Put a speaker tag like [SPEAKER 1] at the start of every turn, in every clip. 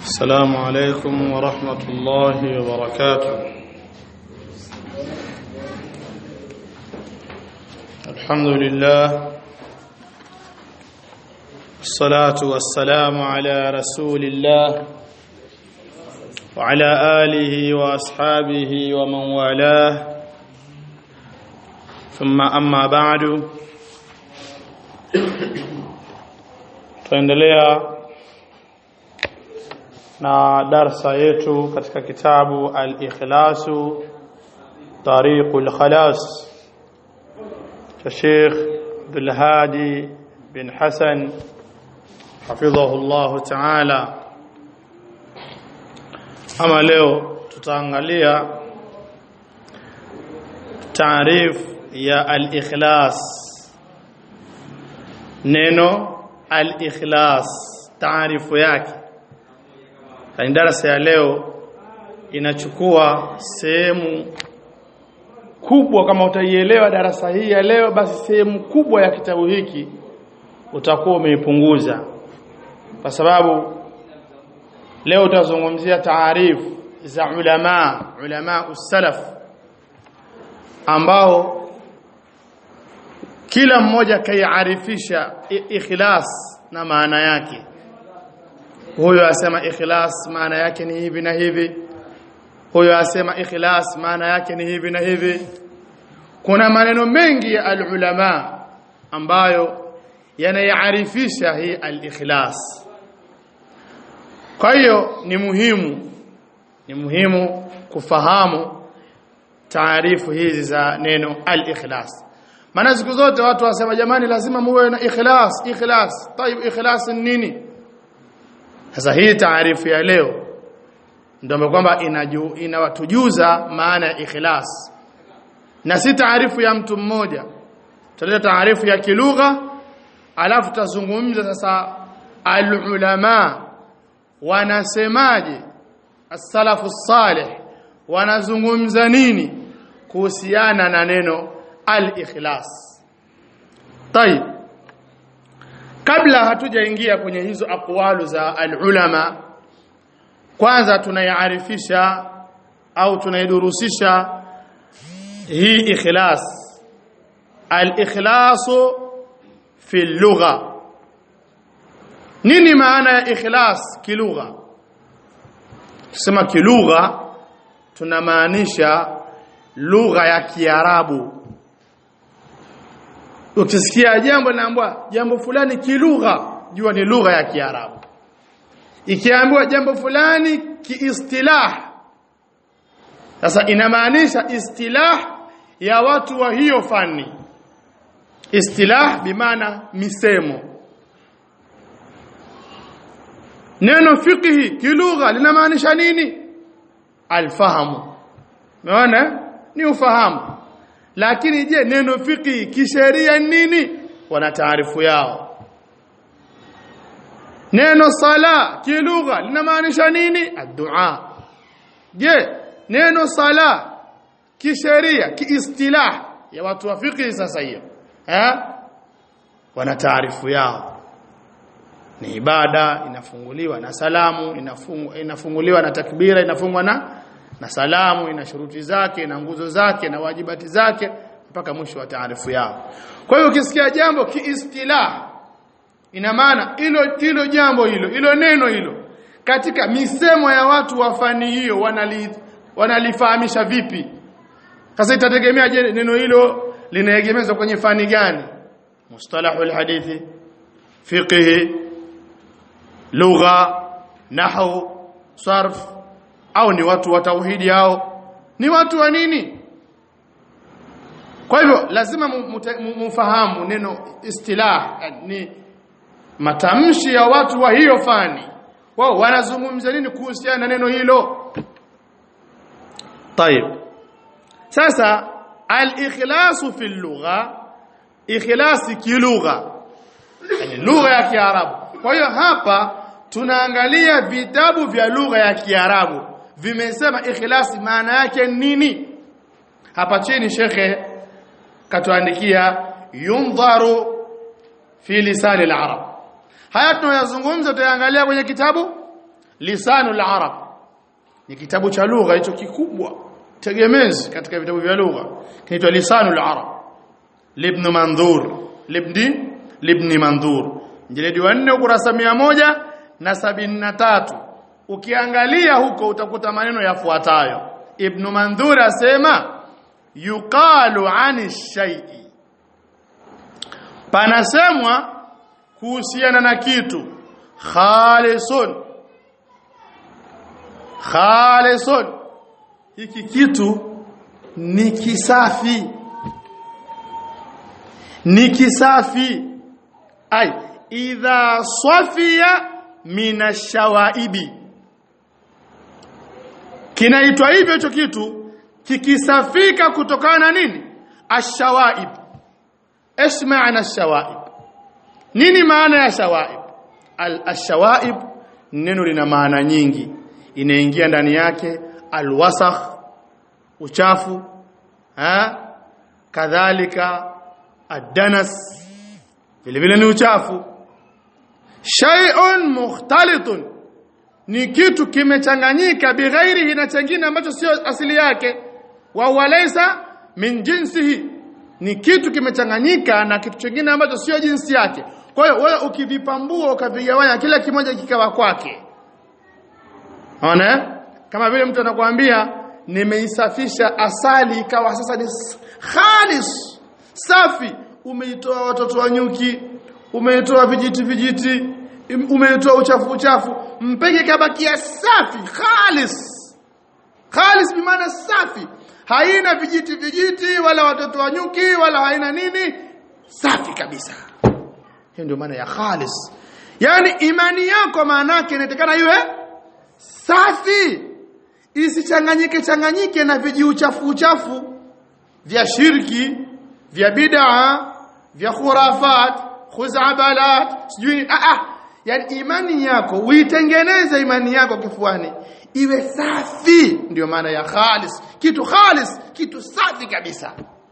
[SPEAKER 1] السلام عليكم ورحمة الله وبركاته الحمد لله الصلاة والسلام على رسول الله وعلى آله وأصحابه ومن والاه ثم أما بعد tuendelea na darsa yetu katika kitabu al-ikhlasu tariqul khalas cha Sheikh Abdul Hadi bin Hassan hafidhahu Allah ta'ala ama leo tutaangalia taarif ya al-ikhlas neno al-ikhlas taarifu yake Kani darasa ya leo inachukua sehemu kubwa kama utaielewa darasa hii ya leo basi sehemu kubwa ya kitabu hiki utakuwa umeipunguza kwa sababu leo utazungumzia taarifu za ulama ulama usalaf ambao kila mmoja kaiarifisha ikhlas na maana yake huyo asema ikhlas maana yake ni hivi na hivi huyo asema ikhlas maana yake ni hivi na hivi kuna maneno mengi ya alulama ambayo yanayaarifisha hii al-ikhlas kwa hiyo ni muhimu ni muhimu kufahamu taarifu hizi za neno al-ikhlas maana siku zote watu wasema jamani lazima muwe na ikhlas ikhlas tayib ikhlas ni nini sasa hii taarifu ya leo ndio kwamba inawatujuza maana ya ikhlas na si taarifu ya mtu mmoja tutaleta taarifu ya kilugha alafu tazungumza sasa alulama wanasemaje as-salafu salih wanazungumza nini kuhusiana na neno al-ikhlas tayib kabla hatujaingia kwenye hizo aqwalu za alulama kwanza tunaiarifisha au tunaidurusisha hii ikhlas al-ikhlasu fi lugha nini maana ya ikhlas kilugha tusema kilugha tunamaanisha lugha ya kiarabu ukisikia jambo naambwa jambo fulani kilugha jua ni lugha ya kiarabu ikiambiwa jambo fulani kiistilah sasa inamaanisha istilah ya watu wa hiyo fani istilah bimaana misemo neno fiqhi kilugha linamaanisha nini alfahamu umeona ni ufahamu lakini je neno fiqhi kisheria nini wana taarifu yao neno sala kilugha linamaanisha nini addu'a je neno sala kisheria kiistilah ya watu wa fiqhi sasa hiyo eh wana taarifu yao ni ibada inafunguliwa na salamu inafungu, inafunguliwa na takbira inafungwa na na salamu ina shuruti zake na nguzo zake na wajibati zake mpaka mwisho wa taarifu yao kwa hiyo ukisikia jambo kiistilah ina maana hilo hilo jambo hilo hilo neno hilo katika misemo ya watu wa fani hiyo wanali wanalifahamisha vipi sasa itategemea je neno hilo linaegemezwa kwenye fani gani mustalahul hadithi fiqh lugha nahwu sarf au ni watu wa tauhidi hao ni watu wa nini kwa hivyo lazima mufahamu neno istilah ni matamshi ya watu wa hiyo fani wao wanazungumza nini kuhusiana na neno hilo طيب sasa al-ikhlas fi lugha ikhlasi kilugha yani lugha ya kiarabu kwa hiyo hapa tunaangalia vitabu vya lugha ya kiarabu vimesema ikhlasi maana yake nini hapa chini shekhe katuandikia yundharu fi lisani al-arab haya tunayazungumza tutaangalia kwenye kitabu lisanul arab ni kitabu cha lugha hicho kikubwa tegemezi katika vitabu vya lugha kinaitwa lisanul arab libn mandhur libni libni mandhur jiledi wa 4 ukurasa 100 na sabini na tatu ukiangalia huko utakuta maneno yafuatayo ibn mandhur asema yuqalu ani shay'i panasemwa kuhusiana na kitu khalisun khalisun hiki kitu ni kisafi ni kisafi ai idha safiya minashawaibi kinaitwa hivyo hicho kitu kikisafika kutokana na nini ashawaib ايش معنى الشوائب nini maana ya shawaib al-shawaib neno lina maana nyingi inaingia ndani yake alwasakh uchafu ha kadhalika adanas vile vile ni uchafu shay'un mukhtalitun ni kitu kimechanganyika bighairihi na chengine ambacho sio asili yake wa walaysa min jinsihi ni kitu kimechanganyika na kitu kingine ambacho sio jinsi yake kwa hiyo wewe ukivipambua ukavigawanya kila kimoja kikawa kwake Unaona? Kama vile mtu anakuambia nimeisafisha asali ikawa sasa ni khalis safi umeitoa watoto wa nyuki umeitoa vijiti vijiti umeitoa uchafu uchafu mpeke kabakia safi khalis khalis bi maana safi haina vijiti vijiti wala watoto wa nyuki wala haina nini safi kabisa hiyo ndio maana ya khalis yani imani yako maana yake inatakana iwe safi isichanganyike changanyike na viji uchafu uchafu vya shirki vya bid'a vya khurafat khuzabalat sijui a a yani imani yako uitengeneze imani yako kifuani iwe safi ndio maana ya khalis kitu khalis kitu safi kabisa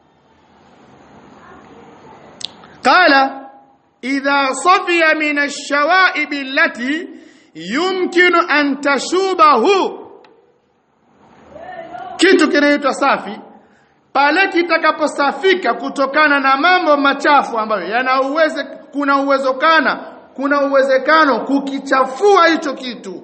[SPEAKER 1] qala idha safiya min ash-shawa'ib allati yumkinu an tashubahu kitu kinaitwa safi pale kitakaposafika kutokana na mambo machafu ambayo yana uweze kuna uwezekana kuna uwezekano kukichafua hicho kitu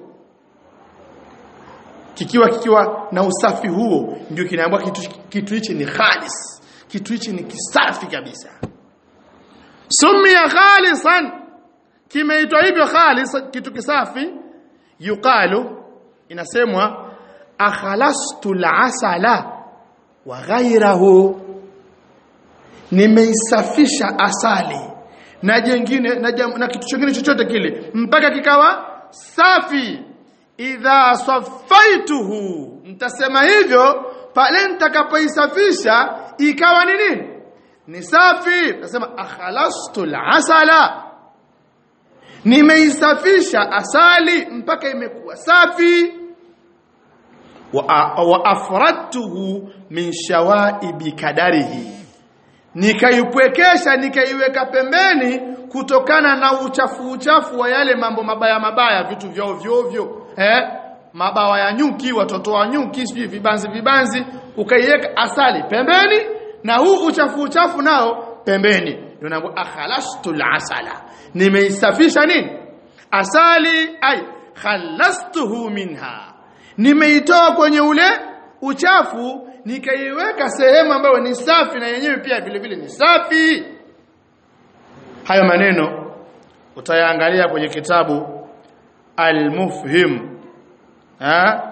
[SPEAKER 1] kikiwa kikiwa na usafi huo ndio kinaambiwa kitu kitu hichi ni khalis kitu hichi ni kisafi kabisa sumia khalisan kimeitwa hivyo khalis kitu kisafi yuqalu inasemwa akhalastu al-asala wa ghayrahu nimeisafisha asali na jengine na, jam, na kitu kingine chochote kile mpaka kikawa safi idha safaituhu mtasema hivyo pale nitakapoisafisha ikawa ni nini ni safi nasema akhalastu al-asala nimeisafisha asali mpaka imekuwa safi wa, wa afradtuhu min shawaibi kadarihi nikaipwekesha nikaiweka pembeni kutokana na uchafu uchafu wa yale mambo mabaya mabaya vitu vya ovyo ovyo eh mabawa ya nyuki watoto wa nyuki sijui vibanzi vibanzi ukaiweka asali pembeni na huu uchafu uchafu nao pembeni ndio naambiwa akhalastu asala nimeisafisha nini asali ai khalastuhu minha nimeitoa kwenye ule uchafu nikaiweka sehemu ambayo ni safi na yenyewe pia vile vile ni safi hayo maneno utayaangalia kwenye kitabu al-mufhim ha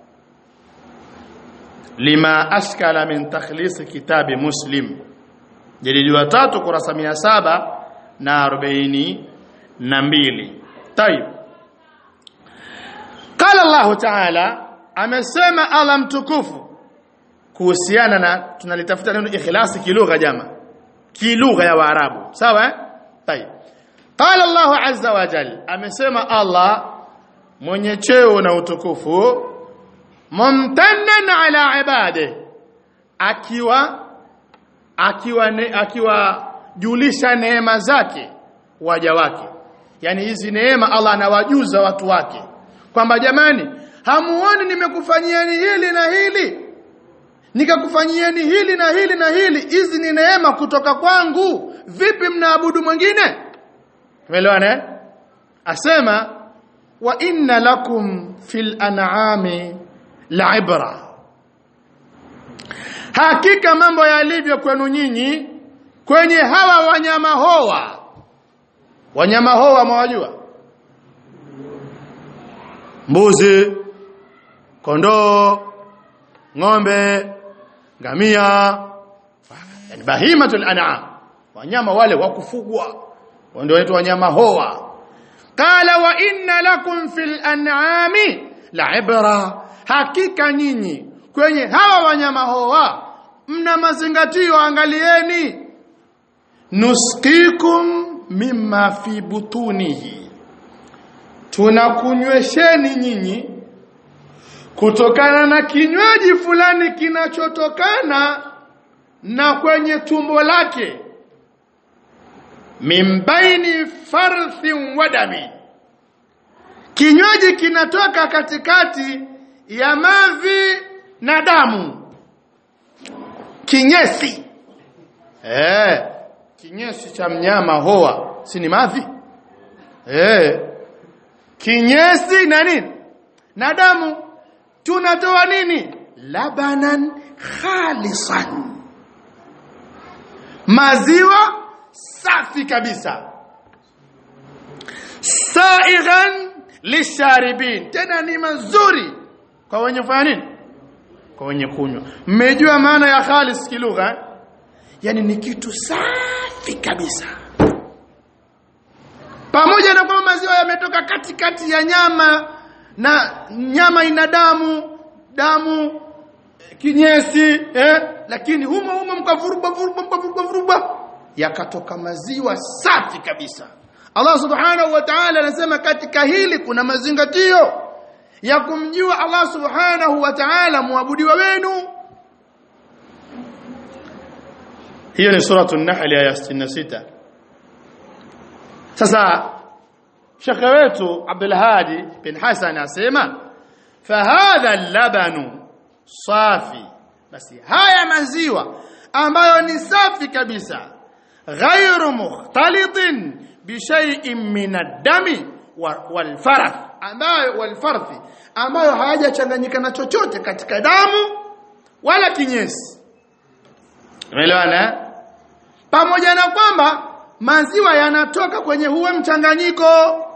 [SPEAKER 1] lima ashkala min takhlis kitabi muslim jadidi wa tatu kurasa 700 na 40 na mbili tayib qala Allah ta'ala amesema Allah mtukufu kuhusiana na tunalitafuta neno ikhlasi kilugha jama kilugha ya waarabu sawa eh tayib qala Allah azza wa jalla amesema Allah mwenye cheo na utukufu mumtannan ala ibade akiwa akiwa ne, akiwa julisha neema zake waja wake yani hizi neema Allah anawajuza watu wake kwamba jamani hamuoni nimekufanyieni hili na hili nikakufanyieni hili na hili na hili hizi ni neema kutoka kwangu vipi mnaabudu mwingine umeelewana eh asema wa inna lakum fil an'ami la'ibra hakika mambo yalivyo kwenu nyinyi kwenye hawa wanyama hoa wanyama hoa mwajua mbuzi kondoo ng'ombe ngamia yani bahimatul an'am wanyama wale wa kufugwa ndio wanaitwa wanyama hoa qala wa inna lakum fil an'ami la'ibra hakika nyinyi kwenye hawa wanyama hoa mna mazingatio angalieni nusqikum mimma fi butunihi tunakunywesheni nyinyi kutokana na kinywaji fulani kinachotokana na kwenye tumbo lake mimbaini farthin wadami kinywaji kinatoka katikati ya mavi na damu kinyesi eh kinyesi cha mnyama hoa si ni mavi eh kinyesi na nini na damu tunatoa nini labanan khalisan maziwa safi kabisa saighan lisharibin tena ni mazuri kwa wenye kufanya nini kwa wenye kunywa mmejua maana ya khalis kilugha yani ni kitu safi kabisa pamoja na kwamba maziwa yametoka katikati ya nyama na nyama ina damu damu kinyesi eh lakini humo humo mkavuruba vuruba mkavuruba vuruba yakatoka maziwa safi kabisa Allah subhanahu wa ta'ala anasema katika hili kuna mazingatio ya kumjua Allah subhanahu wa ta'ala muabudiwa wenu hiyo ni suratu an-nahl aya 66 sasa shekhe wetu Abdul Hadi bin Hassan asema fahadha al-labanu safi basi haya maziwa ambayo ni safi kabisa ghairu mukhtalitin bi shay'in min ad-dami wal farath ambayo wal farthi ambayo hayajachanganyika na chochote katika damu wala kinyesi umeelewana pamoja na kwamba maziwa yanatoka kwenye huo mchanganyiko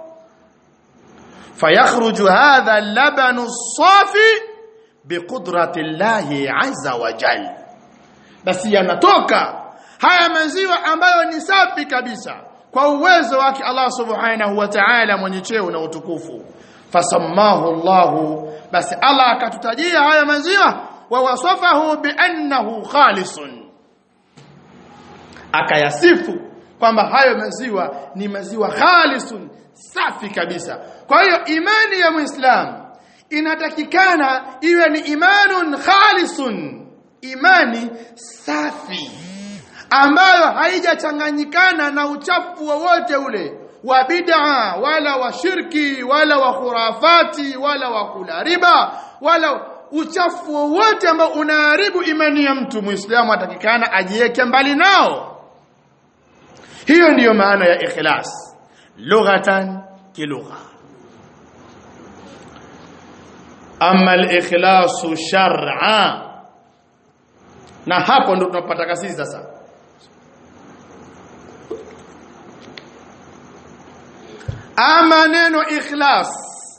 [SPEAKER 1] fayakhruju hadha al-labanu as-safi biqudrati llahi azza wa jalla basi yanatoka haya maziwa ambayo ni safi kabisa kwa uwezo wake Allah subhanahu wa ta'ala mwenye cheo na utukufu fasammahu Allah basi Allah akatutajia haya maziwa wa wasafahu bi annahu khalisun akayasifu kwamba hayo maziwa ni maziwa khalisun safi kabisa kwa hiyo imani ya muislamu inatakikana iwe ni imanun khalisun imani safi ambayo haijachanganyikana na uchafu wowote ule wa bid'a wala wa shirki wala wa khurafati wala wa kula riba wala uchafu wowote ambao unaharibu imani ya mtu muislamu atakikana ajiweke mbali nao hiyo ndiyo maana ya ikhlas lughatan kilugha ama al-ikhlasu shar'a na hapo ndo tunapata kasisi sasa ama neno ikhlas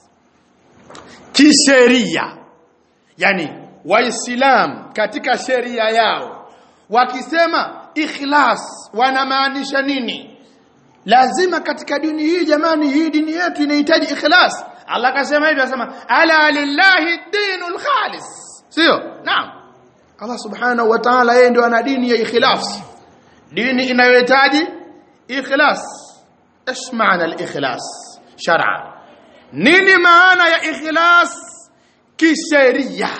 [SPEAKER 1] kisheria yani waislam katika sheria yao wakisema ikhlas wanamaanisha nini lazima katika dini hii jamani hii dini yetu inahitaji ikhlas Allah akasema hivi anasema ala lillahi dinul khalis sio naam Allah subhanahu wa ta'ala yeye ndio ana dini ya ikhlas dini inayohitaji ikhlas ايش معنى الاخلاص شرعا nini maana ya ikhlas kisheria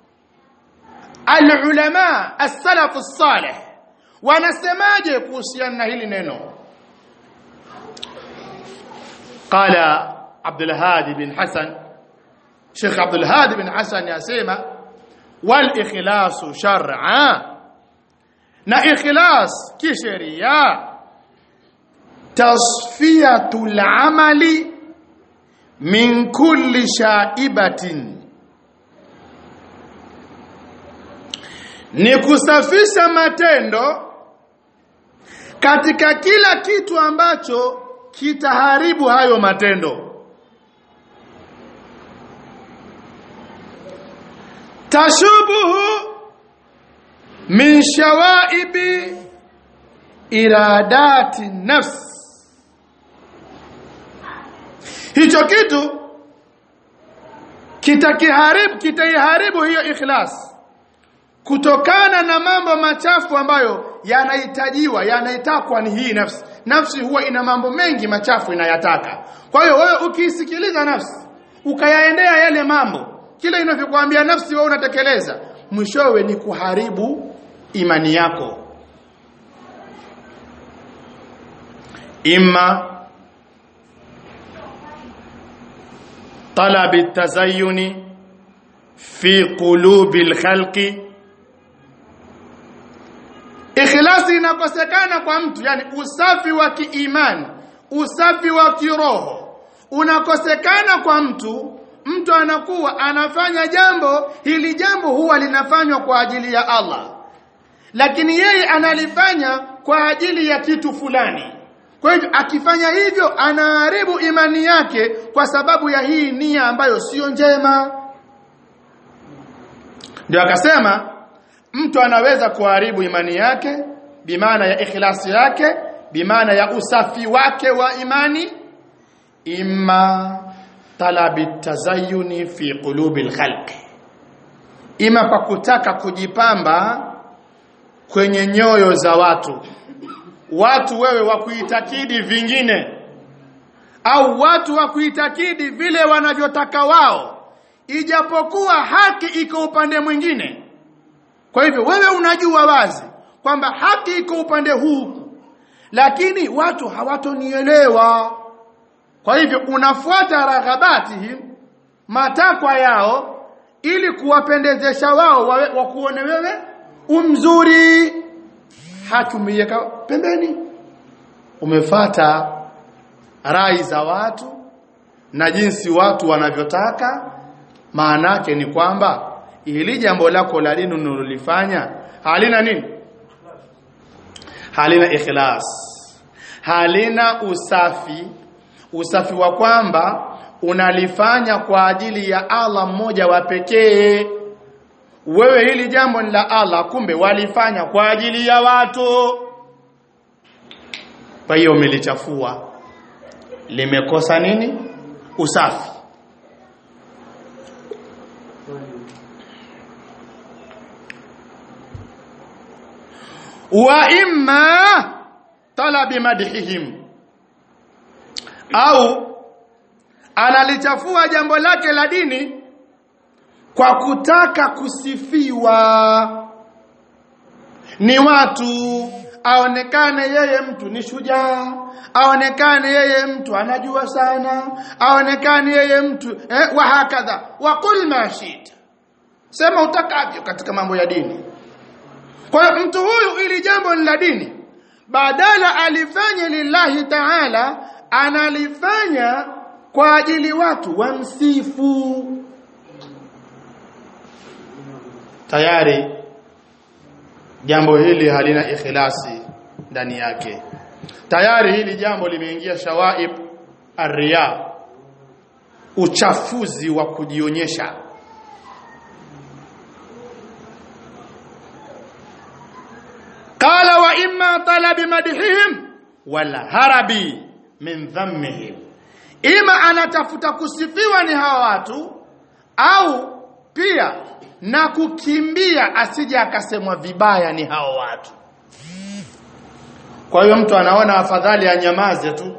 [SPEAKER 1] alulama as-salaf as-salih wanasemaje kuhusiana na hili neno قال عبد الهادي بن حسن Sheikh Abdul Hadi bin Hassan yasema wal ikhlasu shar'a na ikhlas kisheria tasfiyatul amali min kulli shaibatin ni kusafisha matendo katika kila kitu ambacho kitaharibu hayo matendo tashubuhu min shawaibi iradati nafs hicho kitu kitakiharibu kitaiharibu hiyo ikhlas kutokana na mambo machafu ambayo yanahitajiwa yanahitakwa ni hii nafsi nafsi huwa ina mambo mengi machafu inayataka kwa hiyo wewe ukiisikiliza nafsi ukayaendea yale mambo kile inavyokuambia nafsi wewe unatekeleza mwishowe ni kuharibu imani yako imma طلب التزين في قلوب الخلق ikhlasi inakosekana kwa mtu yani usafi wa kiimani usafi wa kiroho unakosekana kwa mtu mtu anakuwa anafanya jambo hili jambo huwa linafanywa kwa ajili ya Allah lakini yeye analifanya kwa ajili ya kitu fulani kwa hivyo akifanya hivyo anaharibu imani yake kwa sababu ya hii nia ambayo sio njema ndio akasema mtu anaweza kuharibu imani yake bimaana ya ikhlasi yake bimaana ya usafi wake wa imani imma talabi tazayuni fi qulubi alkhalqi ima kwa kutaka kujipamba kwenye nyoyo za watu watu wewe wa kuitakidi vingine au watu wa kuitakidi vile wanavyotaka wao ijapokuwa haki iko upande mwingine kwa hivyo wewe unajua wazi kwamba haki iko upande huu lakini watu hawatonielewa kwa hivyo unafuata raghabati matakwa yao ili kuwapendezesha wao wakuone wewe umzuri haki umeiweka pembeni umefata rai za watu na jinsi watu wanavyotaka maana yake ni kwamba ili jambo lako la dini unalolifanya halina nini halina ikhlas halina usafi usafi wa kwamba unalifanya kwa ajili ya Allah mmoja wa pekee wewe hili jambo ni la Allah kumbe walifanya kwa ajili ya watu kwa hiyo umelichafua limekosa nini usafi wa imma talabi madhihim au analichafua jambo lake la dini kwa kutaka kusifiwa ni watu aonekane yeye mtu ni shujaa aonekane yeye mtu anajua sana aonekane yeye mtu eh, wa hakadha wa qul ma shita sema utakavyo katika mambo ya dini kwa hiyo mtu huyu ili jambo ni la dini badala alifanye lillahi ta'ala analifanya kwa ajili watu wamsifu tayari jambo hili halina ikhlasi ndani yake tayari hili jambo limeingia shawaib arriya uchafuzi wa kujionyesha qala wa imma talabi madhihim wala harabi min dhammihim ima anatafuta kusifiwa ni hawa watu au pia na kukimbia asije akasemwa vibaya ni hao watu kwa hiyo mtu anaona afadhali anyamaze tu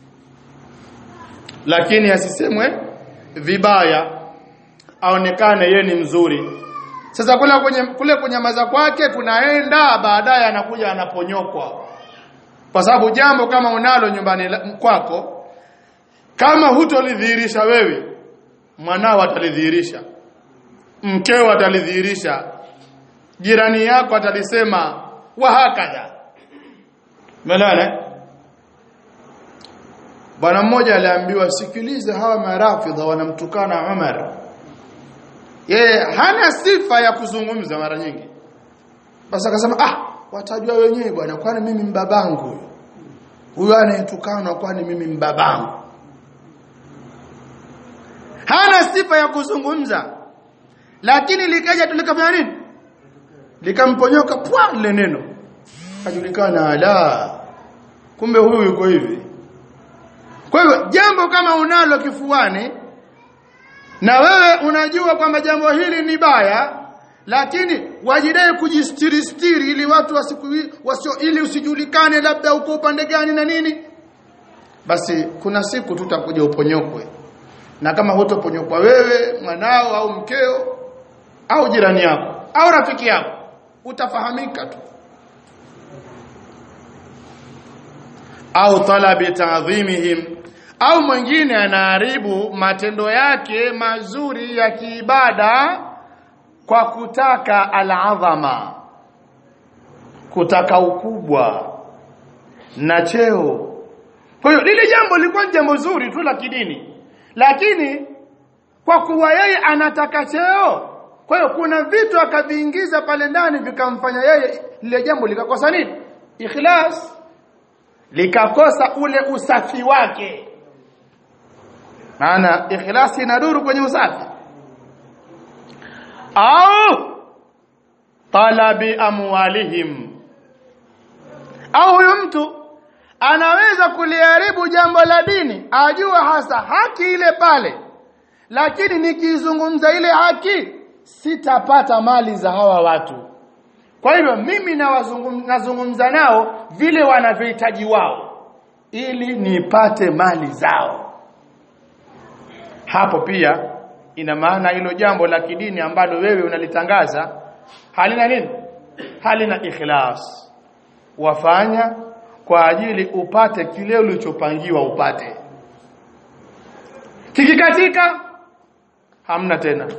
[SPEAKER 1] lakini asisemwe vibaya aonekane ye ni mzuri sasa kule kwenye kule kunyamaza kwake kunaenda baadaye anakuja anaponyokwa kwa sababu jambo kama unalo nyumbani kwako kama hutolidhihirisha wewe mwanao atalidhihirisha mkeo atalidhihirisha jirani yako atalisema wa hakadha melala bwana mmoja aliambiwa sikiliza hawa marafidha wanamtukana Umar yeye hana sifa ya kuzungumza mara nyingi basi akasema ah watajua wenyewe bwana kwani mimi mbabangu huyo huyo anayetukana kwani mimi mbabangu hana sifa ya kuzungumza lakini likaja tulikafanya nini likamponyoka pwa lile neno kajulikana ala kumbe huyu yuko hivi kwa hivyo jambo kama unalo kifuani na wewe unajua kwamba jambo hili ni baya lakini wajidai kujistiri stiri ili watu wasiku wasio ili usijulikane labda uko upande gani na nini basi kuna siku tutakuja uponyokwe na kama hutoponyokwa wewe mwanao au mkeo au jirani yako au rafiki yako utafahamika tu au talabi ta'dhimihim au mwingine anaharibu matendo yake mazuri ya kiibada kwa kutaka al-adhama kutaka ukubwa na cheo kwa hiyo lile jambo lilikuwa ni jambo zuri tu la kidini lakini kwa kuwa yeye anataka cheo kwa hiyo kuna vitu akaviingiza pale ndani vikamfanya yeye lile jambo likakosa nini ikhlas likakosa ule usafi wake maana ikhlasi inaduru kwenye usafi au talabi amwalihim au huyu mtu anaweza kuliharibu jambo la dini ajua hasa haki ile pale lakini nikizungumza ile haki sitapata mali za hawa watu kwa hivyo mimi nazungumza nao vile wanavyohitaji wao ili nipate mali zao hapo pia ina maana hilo jambo la kidini ambalo wewe unalitangaza halina nini halina ikhlas wafanya kwa ajili upate kile ulichopangiwa upate kikikatika hamna tena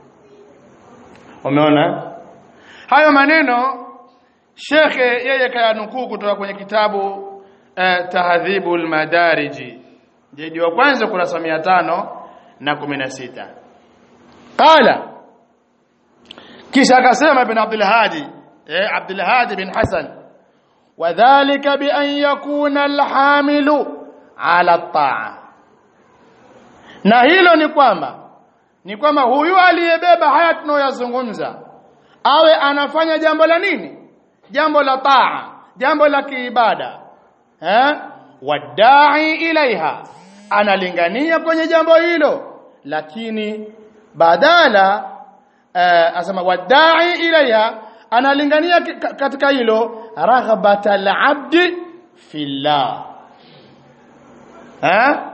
[SPEAKER 1] umeona hayo maneno shekhe yeye kayanukuu kutoka kwenye kitabu eh, tahdhibul madariji jeji wa kwanza kurasa 500 na 16 qala kisha akasema ibn abdul hadi eh abdul hadi bin hasan wadhālika bi an yakuna alhamilu ala taa na hilo ni kwamba ni kwamba huyu aliyebeba haya tunayoyazungumza awe anafanya jambo la nini jambo la taa jambo la kiibada eh wadai ilaiha analingania kwenye jambo hilo lakini badala eh, asema wadai ilaiha analingania katika hilo raghbata al-abdi fillah eh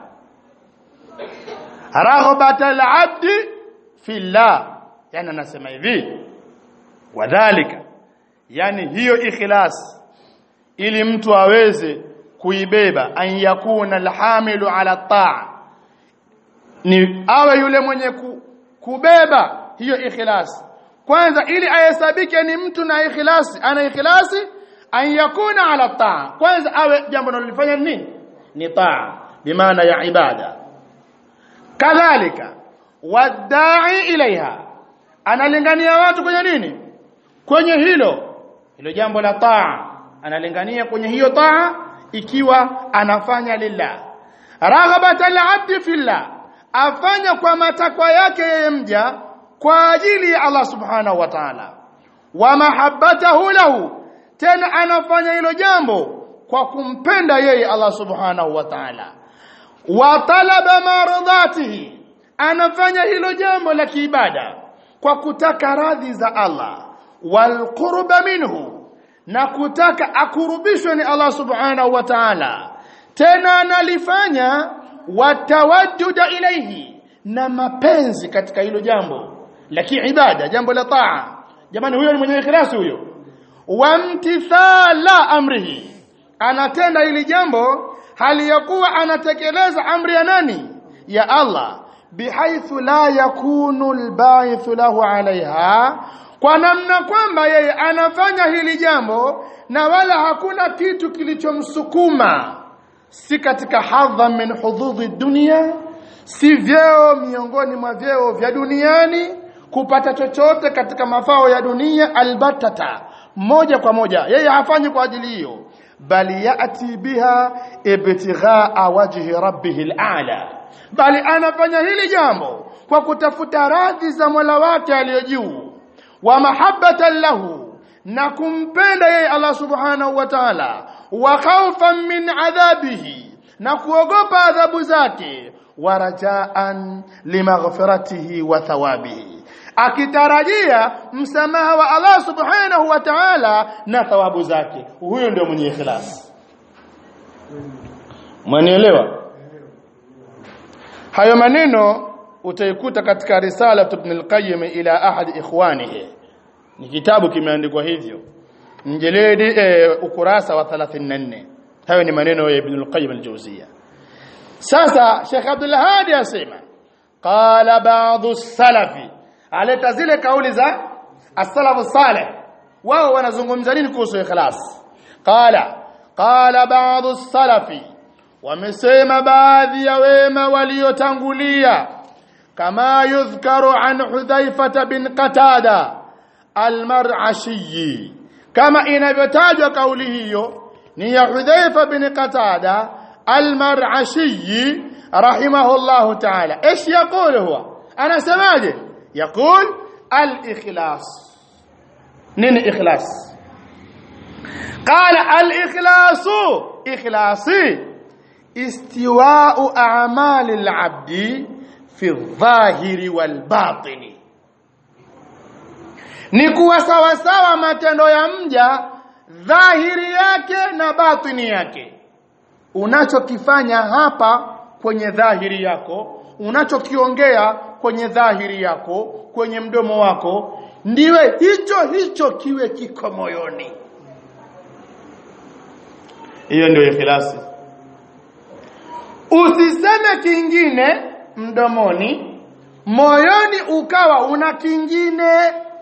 [SPEAKER 1] raghbata al-abdi fillah yani anasema hivi wadhalika yani hiyo ikhlas ili mtu aweze kuibeba an yakuna alhamilu ala taa ni awe yule mwenye ku, kubeba hiyo ikhlas kwanza ili ahesabike ni mtu na ikhlasi ana ikhlasi an yakuna ala taa kwanza awe jambo analofanya nini ni taa bimaana ya ibada kadhalika wadai ilaiha analingania watu kwenye nini kwenye hilo hilo jambo la taa analingania kwenye hiyo taa ikiwa anafanya lillah raghabata al-abdi fillah afanya kwa matakwa yake yeye mja kwa ajili ya Allah subhanahu wa ta'ala wa mahabbatahu lahu tena anafanya hilo jambo kwa kumpenda yeye Allah subhanahu wa ta'ala wa talaba maradhatihi anafanya hilo jambo la kiibada kwa kutaka radhi za Allah wal qurba minhu na kutaka akurubishwe ni Allah subhanahu wa ta'ala tena analifanya watawajjuda ilaihi na mapenzi katika hilo jambo la kiibada jambo la taa jamani huyo ni mwenye ikhlasi huyo wamtithala amrihi anatenda hili jambo hali ya kuwa anatekeleza amri ya nani ya Allah bihaithu la yakunu albaithu lahu alaiha kwa namna kwamba yeye anafanya hili jambo na wala hakuna kitu kilichomsukuma si katika hadha min hududhi dunia si vyeo miongoni mwa vyeo vya duniani kupata chochote katika mafao ya dunia albatata moja kwa moja yeye hafanyi kwa ajili hiyo bali yati biha ibtighaa wajhi rabbih al'a bali anafanya hili jambo kwa kutafuta radhi za Mola wake aliyo juu wa mahabbatan lahu na kumpenda yeye Allah subhanahu wa ta'ala wa khawfan min adhabihi na kuogopa adhabu zake wa rajaan limaghfiratihi wa thawabihi akitarajia msamaha wa Allah subhanahu wa ta'ala na thawabu zake huyo ndio mwenye ikhlas mwanielewa hayo maneno utaikuta katika risala ibn al-qayyim ila ahad ikhwanihi ni kitabu kimeandikwa hivyo mjeledi e, ukurasa wa 34 hayo ni maneno ya ibn al-qayyim al-jawziyya sasa Sheikh Abdul Hadi asema qala ba'dhu salafi aleta zile kauli za as-salafu salih wao wanazungumza nini kuhusu ikhlas qala qala ba'dhu salafi wamesema baadhi ya wema waliotangulia kama yudhkaru an hudhaifa bin qatada almar'ashi kama inavyotajwa kauli hiyo ni ya hudhaifa bin qatada almar'ashi rahimahullah ta'ala ايش يقول هو انا سماجه يقول الاخلاص نين اخلاص قال الاخلاص اخلاصي استواء أعمال العبد في الظاهر والباطن ni kuwa sawa sawa matendo ya mja dhahiri yake na batini yake unachokifanya hapa kwenye dhahiri yako unachokiongea kwenye dhahiri yako kwenye mdomo wako ndiwe hicho hicho kiwe kiko moyoni hiyo ndio ikhlasi usiseme kingine mdomoni moyoni ukawa una kingine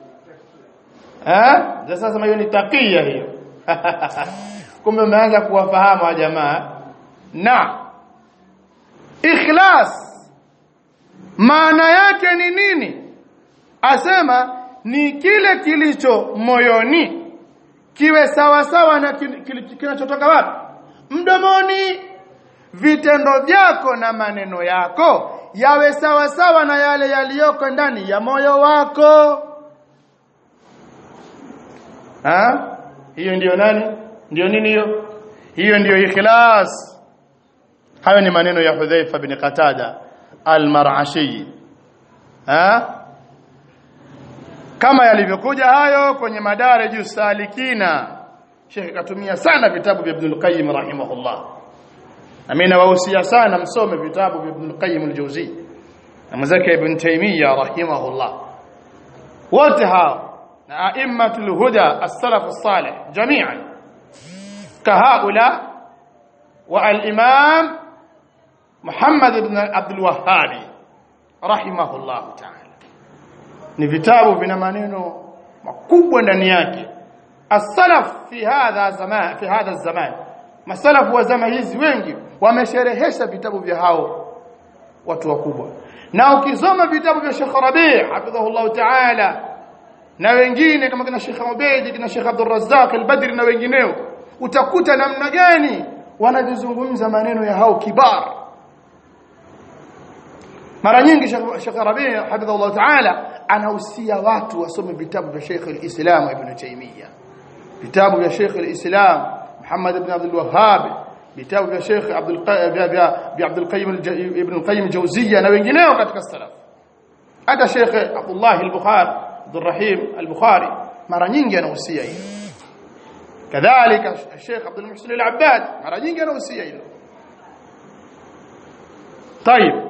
[SPEAKER 1] eh sasa sema hiyo ni takia hiyo kumbe umeanza kuwafahamu wa jamaa na ikhlas maana yake ni nini asema ni kile kilicho moyoni kiwe sawa sawa na kinachotoka wapi mdomoni vitendo vyako na maneno yako yawe sawa sawa na yale yaliyoko ndani ya moyo wako ha hiyo ndiyo nani ndiyo nini hiyo hiyo ndiyo ikhlas hayo ni maneno ya Hudhaifa bin Qatada al-Mar'ashi ha kama yalivyokuja hayo kwenye madaraju salikina Sheikh katumia sana vitabu vya Ibn al-Qayyim rahimahullah Amina nawahusia sana msome vitabu vya Ibn Qayyim al-Jawzi na mzake Ibn Taymiyyah rahimahullah wote hao na aimmatul huda as-salaf as-salih jami'an kahaula wa al-imam Muhammad ibn Abdul Wahhab rahimahullah ta'ala ni vitabu vina maneno makubwa ndani yake as-salaf fi hadha zaman fi hadha zaman masalafu wa zama hizi wengi wamesherehesha vitabu vya hao watu wakubwa na ukisoma vitabu vya Sheikh Rabi' hafidhahullah ta'ala na wengine kama kina Sheikh Ubayd kina Sheikh Abdul Razzaq al-Badri na wengineo utakuta namna gani wanavizungumza maneno ya hao kibar mara nyingi Sheikh Rabi' hafidhahullah ta'ala anahusia watu wasome vitabu vya Sheikh al-Islam Ibn Taymiyyah vitabu vya Sheikh al-Islam محمد بن عبد الوهاب vitabu vya Sheikh Abdul vya Abdul Qayyim Ibn Qayyim Jawziyya na wengineo katika salaf hata Sheikh Abdullah al-Bukhari Abdul Rahim al-Bukhari mara nyingi anahusia hilo kadhalika Sheikh Abdul Muhsin al-Abbad mara nyingi anahusia hilo طيب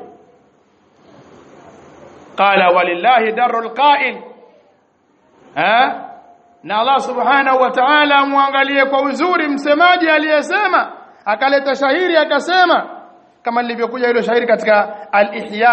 [SPEAKER 1] قال ولله در القائل ها na Allah subhanahu wa ta'ala muangalie kwa uzuri msemaji aliyesema akaleta shahiri akasema kama lilivyokuja hilo shahiri katika al-ihya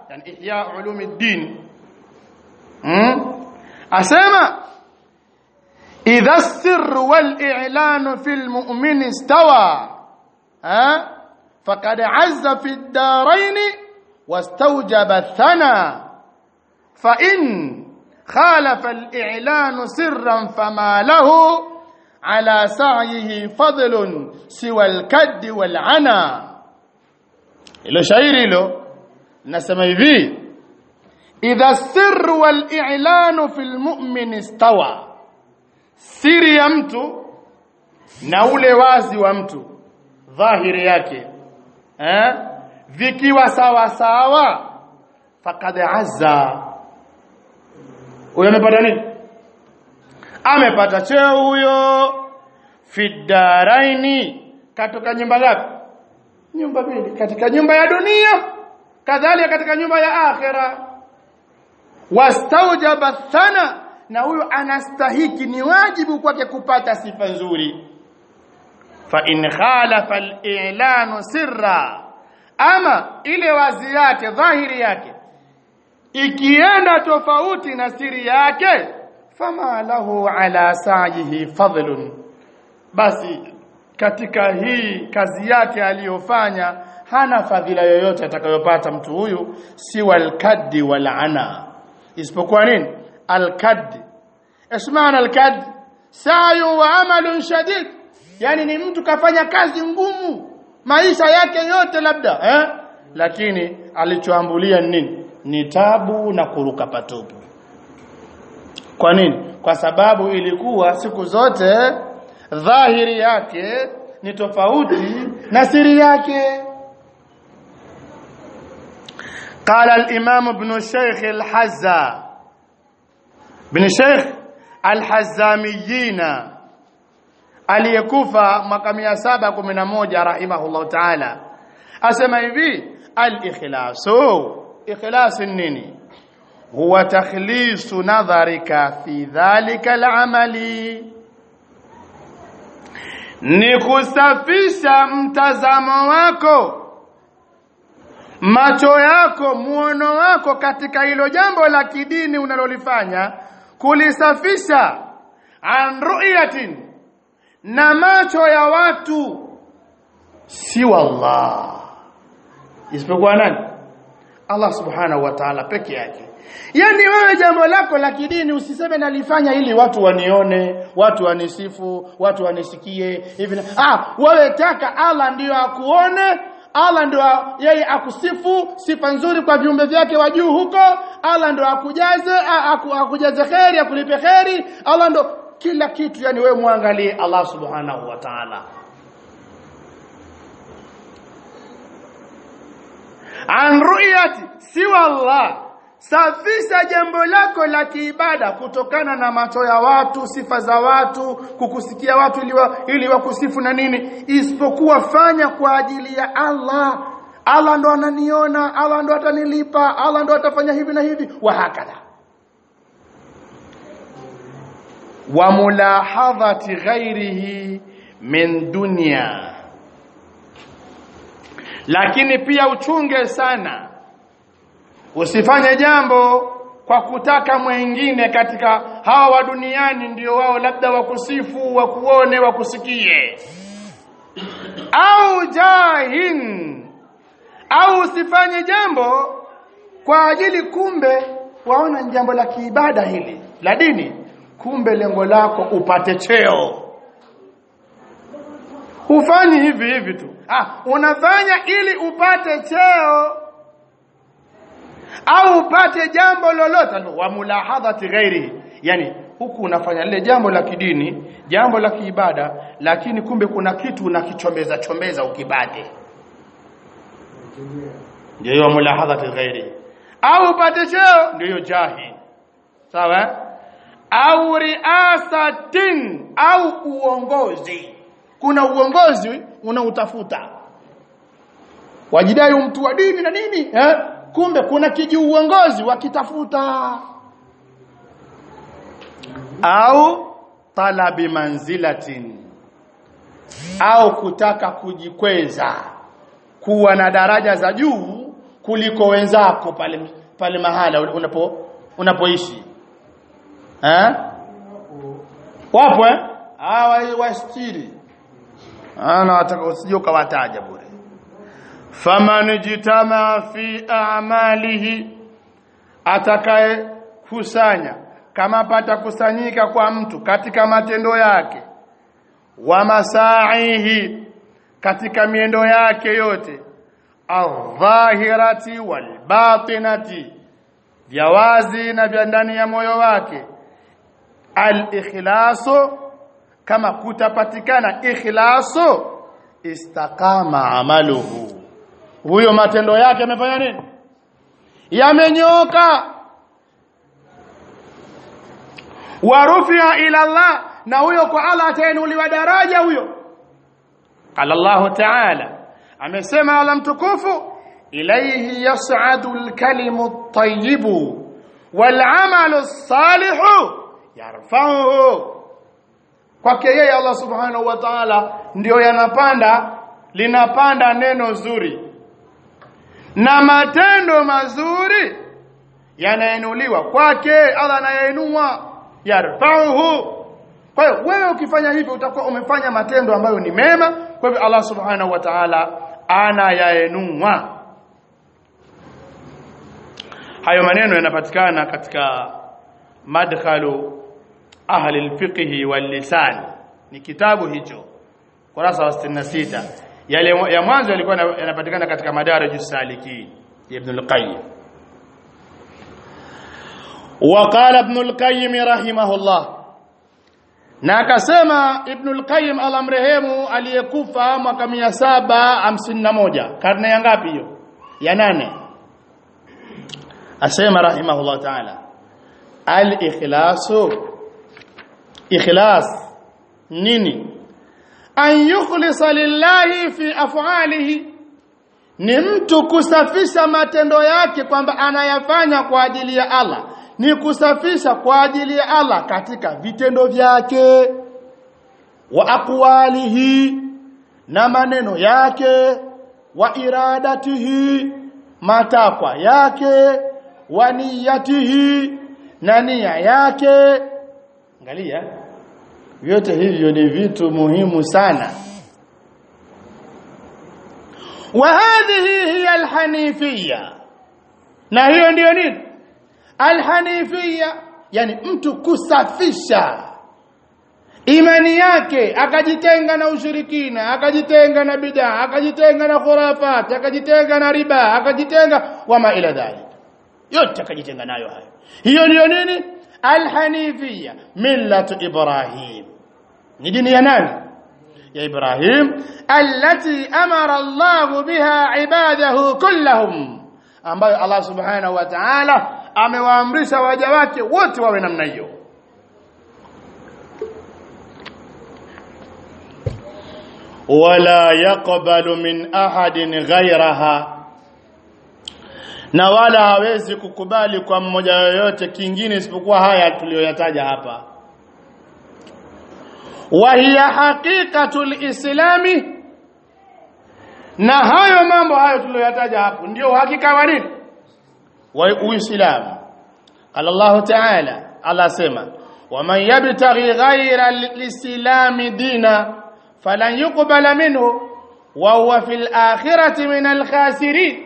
[SPEAKER 1] yani ihya ulumuddin hmm? asema idha السر والإعلان في المؤمن استوى ها فقد عز في الدارين واستوجب الثنى فإن خالف الإعلان سرا فما له على سعيه فضل سوى الكد والعنا ilo shairi hilo nasema hivi idha sirru wal i'lanu fil mu'min istawa siri ya mtu na ule wazi wa mtu dhahiri yake eh vikiwa sawa sawa faqad azza huyo amepata nini amepata cheo huyo fidaraini katoka nyumba ngapi nyumba mbili katika nyumba ya dunia kadhalika katika nyumba ya akhira wastaujaba thana na huyo anastahiki ni wajibu kwake kupata sifa nzuri fa in khalafa al-i'lanu sirra ama ile wazi yake dhahiri yake ikienda tofauti na siri yake fama lahu ala sa'ihi fadlun basi katika hii kazi yake aliyofanya hana fadhila yoyote atakayopata mtu huyu si walkaddi walana isipokuwa nini alkaddi ismaana alkaddi sayu wa amalun shadid yani ni mtu kafanya kazi ngumu maisha yake yote labda eh lakini alichoambulia nini ni tabu na kuruka patupu kwa nini kwa sababu ilikuwa siku zote dhahiri yake ni tofauti na siri yake قال الإمام ابن الشيخ الحزا ابن الشيخ الحزاميين aliyekufa mwaka 711 rahimahullah taala asema hivi al-ikhlasu ikhlas nini huwa takhlisu nadharika fi dhalika al-amali ni kusafisha mtazamo wako macho yako muono wako katika hilo jambo la kidini unalolifanya kulisafisha an ru'yatin na macho ya watu si wallah isipokuwa nani Allah subhanahu wa ta'ala peke yake yani wewe jambo lako la kidini usiseme nalifanya ili watu wanione watu wanisifu watu wanisikie hivi ah wewe taka Allah ndiyo akuone Allah ndio yeye akusifu sifa nzuri kwa viumbe vyake wa juu huko Allah ndio akujaze aku, akujaze kheri akulipe kheri Allah ndio kila kitu yani wewe muangalie Allah subhanahu wa ta'ala an ru'yati siwa Allah safisha jambo lako la kiibada kutokana na macho ya watu sifa za watu kukusikia watu ili, wa, ili wakusifu na nini isipokuwa fanya kwa ajili ya Allah Allah ndo ananiona Allah ndo atanilipa Allah ndo atafanya hivi na hivi wa hakadha wa mulahadhati ghairihi min dunya lakini pia uchunge sana usifanye jambo kwa kutaka mwingine katika hawa wa duniani ndio wao labda wakusifu wakuone wakusikie au jahin au usifanye jambo kwa ajili kumbe waona jambo la kiibada hili la dini kumbe lengo lako upate cheo hufanyi hivi hivi tu ah unafanya ili upate cheo au upate jambo lolote wa mulahadhati ghairi yani huku unafanya lile jambo la kidini jambo la kiibada lakini kumbe kuna kitu unakichombeza chombeza ukibade ndio hiyo mulahadhati ghairi au upate cheo ndio hiyo jahi sawa au riasatin au uongozi kuna uongozi unautafuta wajidai mtu wa dini na nini eh? kumbe kuna kiji uongozi wakitafuta au talabi manzilatin au kutaka kujikweza kuwa na daraja za juu kuliko wenzako pale pale mahala unapo unapoishi eh wapo eh hawa wastiri ana wataka usije ukawataja bure faman jitama fi a'malihi atakaye kusanya kama pata kusanyika kwa mtu katika matendo yake wa masaihi katika miendo yake yote adh-dhahirati wal-batinati vya wazi na vya ndani ya moyo wake al-ikhlasu kama kutapatikana ikhlasu istaqama amaluhu huyo matendo yake yamefanya nini yamenyoka warufia ila Allah na huyo kwa Allah atainuliwa daraja huyo qala Allah ta'ala amesema ala mtukufu ilayhi yas'adu al-kalimu at-tayyibu wal-'amalu as-salihu yarfa'uhu kwake yeye Allah subhanahu wa ta'ala ndio yanapanda linapanda neno zuri na matendo mazuri yanainuliwa kwake Allah anayainua yarfa'uhu kwa hiyo wewe ukifanya hivyo utakuwa umefanya matendo ambayo ni mema kwa hivyo Allah subhanahu wa ta'ala anayainua hayo maneno yanapatikana katika madkhalu ahli alfiqh wal-lisan ni kitabu hicho kurasa wa 66 yale ya mwanzo yalikuwa yanapatikana katika madarajus salikin ibn al-qayyim وقال ابن القيم رحمه الله na akasema ibn al-qayyim alamrehemu aliyekufa mwaka 751 karne ya ngapi hiyo ya nane asema rahimahullah ta'ala al-ikhlasu ikhlas nini an yukhlisa lillahi fi af'alihi ni mtu kusafisha matendo yake kwamba anayafanya kwa ajili ya Allah ni kusafisha kwa ajili ya Allah katika vitendo vyake wa aqwalihi na maneno yake wa iradatihi matakwa yake wa niyatihi na nia yake angalia vyote hivyo ni vitu muhimu sana wa hadhihi hiya alhanifiyya na hiyo ndiyo nini alhanifia yani mtu kusafisha imani yake akajitenga na ushirikina akajitenga na bid'a akajitenga na khurafat akajitenga na riba akajitenga wama ila dhalik yote akajitenga nayo hayo hiyo ndiyo nini alhanifia millatu ibrahim ni dini ya nani ya ibrahim allati amara allah biha ibadahu kullahum ambayo allah subhanahu wa ta'ala amewaamrisha waja wake wote wawe namna hiyo wala yaqbalu min ahadin ghayraha na wala hawezi kukubali kwa mmoja yoyote kingine isipokuwa haya tuliyoyataja hapa wa hiya haqiqatul islami na hayo mambo hayo tuliyoyataja hapo ndio uhakika wa nini wa uislamu qala Allah ta'ala Allah sema waman yabtaghi ghayra al-islam dina falan yuqbala minhu wa huwa fil akhirati min al-khasirin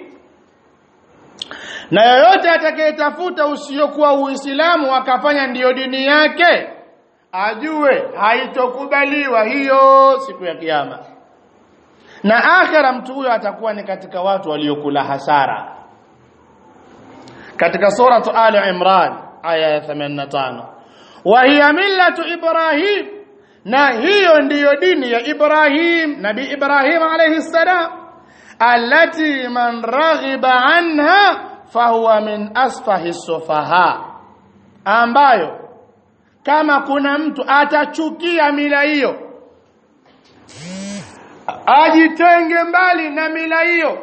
[SPEAKER 1] na yoyote atakayetafuta usiokuwa uislamu akafanya ndiyo dini yake ajue haitokubaliwa hiyo siku ya kiyama na akhira mtu huyo atakuwa ni katika watu waliokula hasara katika suratu Ali Imran aya ya 85 wa hiya millatu Ibrahim na hiyo ndiyo dini ya Ibrahim nabii Ibrahim alayhi salam allati man raghiba anha fahuwa min asfahi sufaha ambayo kama kuna mtu atachukia mila hiyo ajitenge mbali na mila hiyo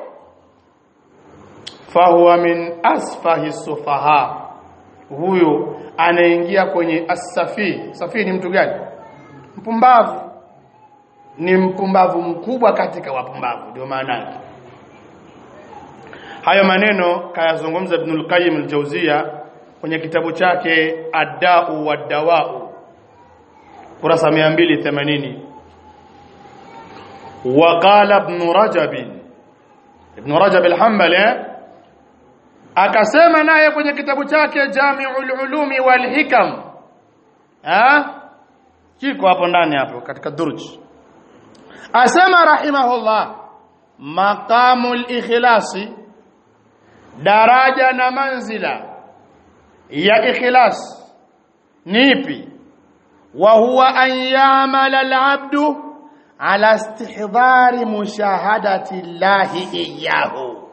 [SPEAKER 1] fahuwa min asfahi sufaha huyo anaingia kwenye asafi safi ni mtu gani mpumbavu ni mpumbavu mkubwa katika wapumbavu ndio maana yake hayo maneno kayazungumza Ibn al-Qayyim al-Jawziyya kwenye kitabu chake Ad-Da'u wad-Dawa'u kurasa 280 وقال ابن رجب ابن رجب الحنبلي akasema naye kwenye kitabu chake Jami'ul Ulumi wal Hikam ah kiko hapo ndani hapo katika Durj asema rahimahullah maqamul ikhlasi daraja na manzila ya ikhlas ni ipi wa huwa an ya'mala al-'abdu ala istihdari mushahadati llahi iyyahu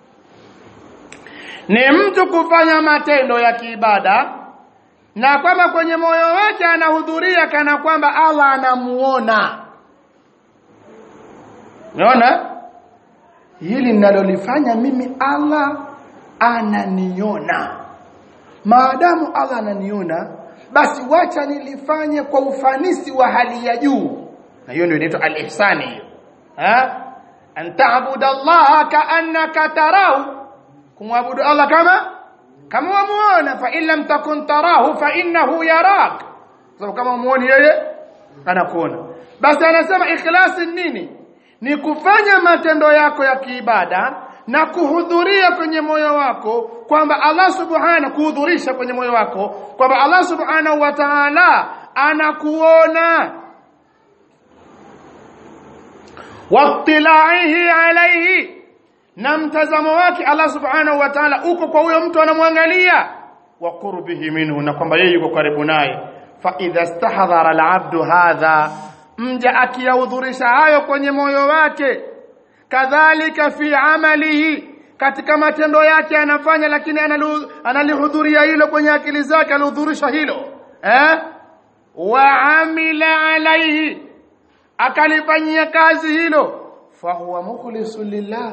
[SPEAKER 1] ni mtu kufanya matendo ya kiibada na kwamba kwenye moyo wake anahudhuria kana kwamba Allah anamuona unaona hili ninalolifanya mimi Allah ananiona maadamu Allah ananiona basi wacha nilifanye kwa ufanisi wa hali ya juu na hiyo ndio inaitwa al-ihsani hiyo ha an ta'budu Allah ka'annaka tarahu kumwabudu Allah kama kama wamuona fa in lam takun tarahu fa innahu yarak sababu kama umuoni yeye anakuona basi anasema ikhlasi nini ni kufanya matendo yako ya kiibada na kuhudhuria kwenye moyo wako kwamba Allah subhanahu kuhudhurisha kwenye moyo wako kwamba Allah subhanahu wa ta'ala anakuona wattilaihi alaihi na mtazamo wake Allah subhanahu wa ta'ala uko kwa huyo mtu anamwangalia wa qurbihi minhu na kwamba yeye yuko karibu naye fa idha stahdhara al-abdu hadha mja akiyahudhurisha hayo kwenye moyo wake kadhalika fi amalihi katika matendo yake anafanya lakini analihudhuria hilo kwenye akili zake alihudhurisha hilo eh wa amila alaihi akalifanyia kazi hilo fa huwa mukhlisu lillah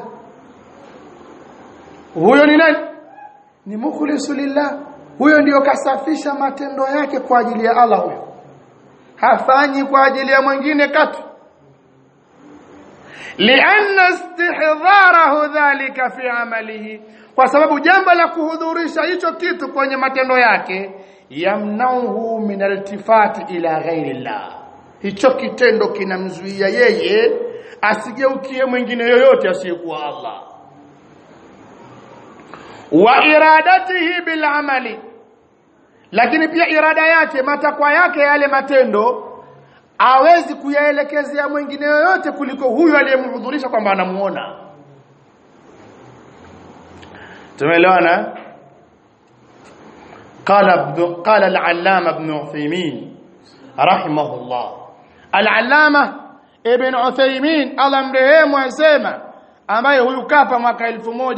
[SPEAKER 1] huyo ni nani ni mukhlisu lillah huyo ndiyo kasafisha matendo yake kwa ajili ya Allah huyo hafanyi kwa ajili ya mwingine katu lianna istihdharahu dhalika fi amalihi kwa sababu jambo la kuhudhurisha hicho kitu kwenye matendo yake yamnauhu min altifati ila ghairi llah hicho kitendo kinamzuia yeye asigeukie mwingine yoyote asiyekuwa Allah wa iradatihi bil amali lakini pia irada yake matakwa yake yale matendo awezi kuyaelekezea mwingine yoyote kuliko huyu aliyemhudhurisha kwamba anamuona tumeelewana قال ابن قال العلامه ابن عثيمين رحمه الله العلامه ابن عثيمين الله mrehemu asema ambaye huyu kafa mwaka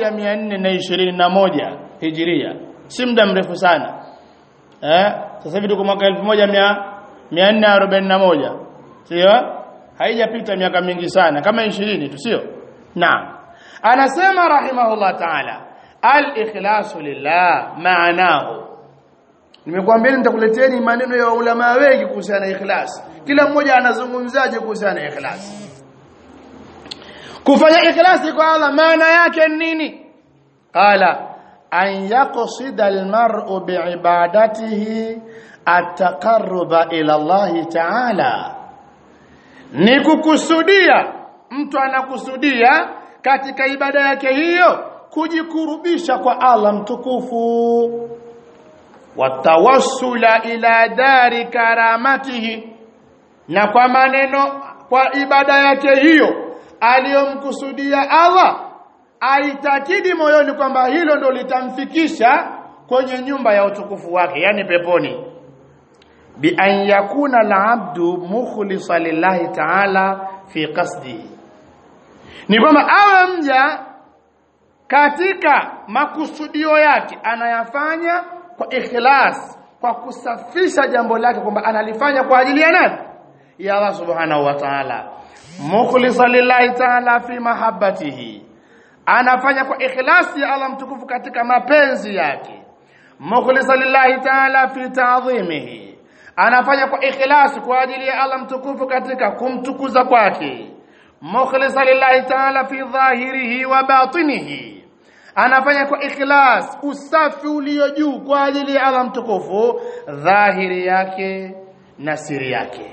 [SPEAKER 1] 1421 hijiria si muda mrefu sana eh sasa hivi tuko mwaka 1441 sio haijapita miaka mingi sana kama 20 tu sio naam anasema rahimahullah ta'ala al-ikhlasu lillah maanahu nimekuambia nitakuleteni maneno ya ulama wengi kuhusiana na ikhlas kila mmoja anazungumzaje kuhusiana na ikhlas kufanya ikhlasi kwa Allah maana yake nini qala an yaqsida almar'u biibadatihi ataqarruba ila Allah ta'ala ni kukusudia mtu anakusudia katika ibada yake hiyo kujikurubisha kwa Allah mtukufu watawassula ila dari karamatihi na kwa maneno kwa ibada yake hiyo aliyomkusudia Allah aitakidi moyoni kwamba hilo ndo litamfikisha kwenye nyumba ya utukufu wake yani peponi bi an yakuna al-abdu mukhlisa lillahi ta'ala fi qasdi ni kwamba awe mja katika makusudio yake anayafanya kwa ikhlas kwa kusafisha jambo lake kwamba analifanya kwa ajili ya nani ya Allah subhanahu wa ta'ala mukhlisa lillahi ta'ala fi mahabbatihi anafanya kwa ikhlasi ya Allah mtukufu katika mapenzi yake mukhlisa lillahi ta'ala fi ta'dhimihi anafanya kwa ikhlasi kwa ajili ya Allah mtukufu katika kumtukuza kwake mukhlisa lillahi ta'ala fi dhahirihi wa batinihi anafanya kwa ikhlas usafi ulio juu kwa ajili ya Allah mtukufu dhahiri yake na siri yake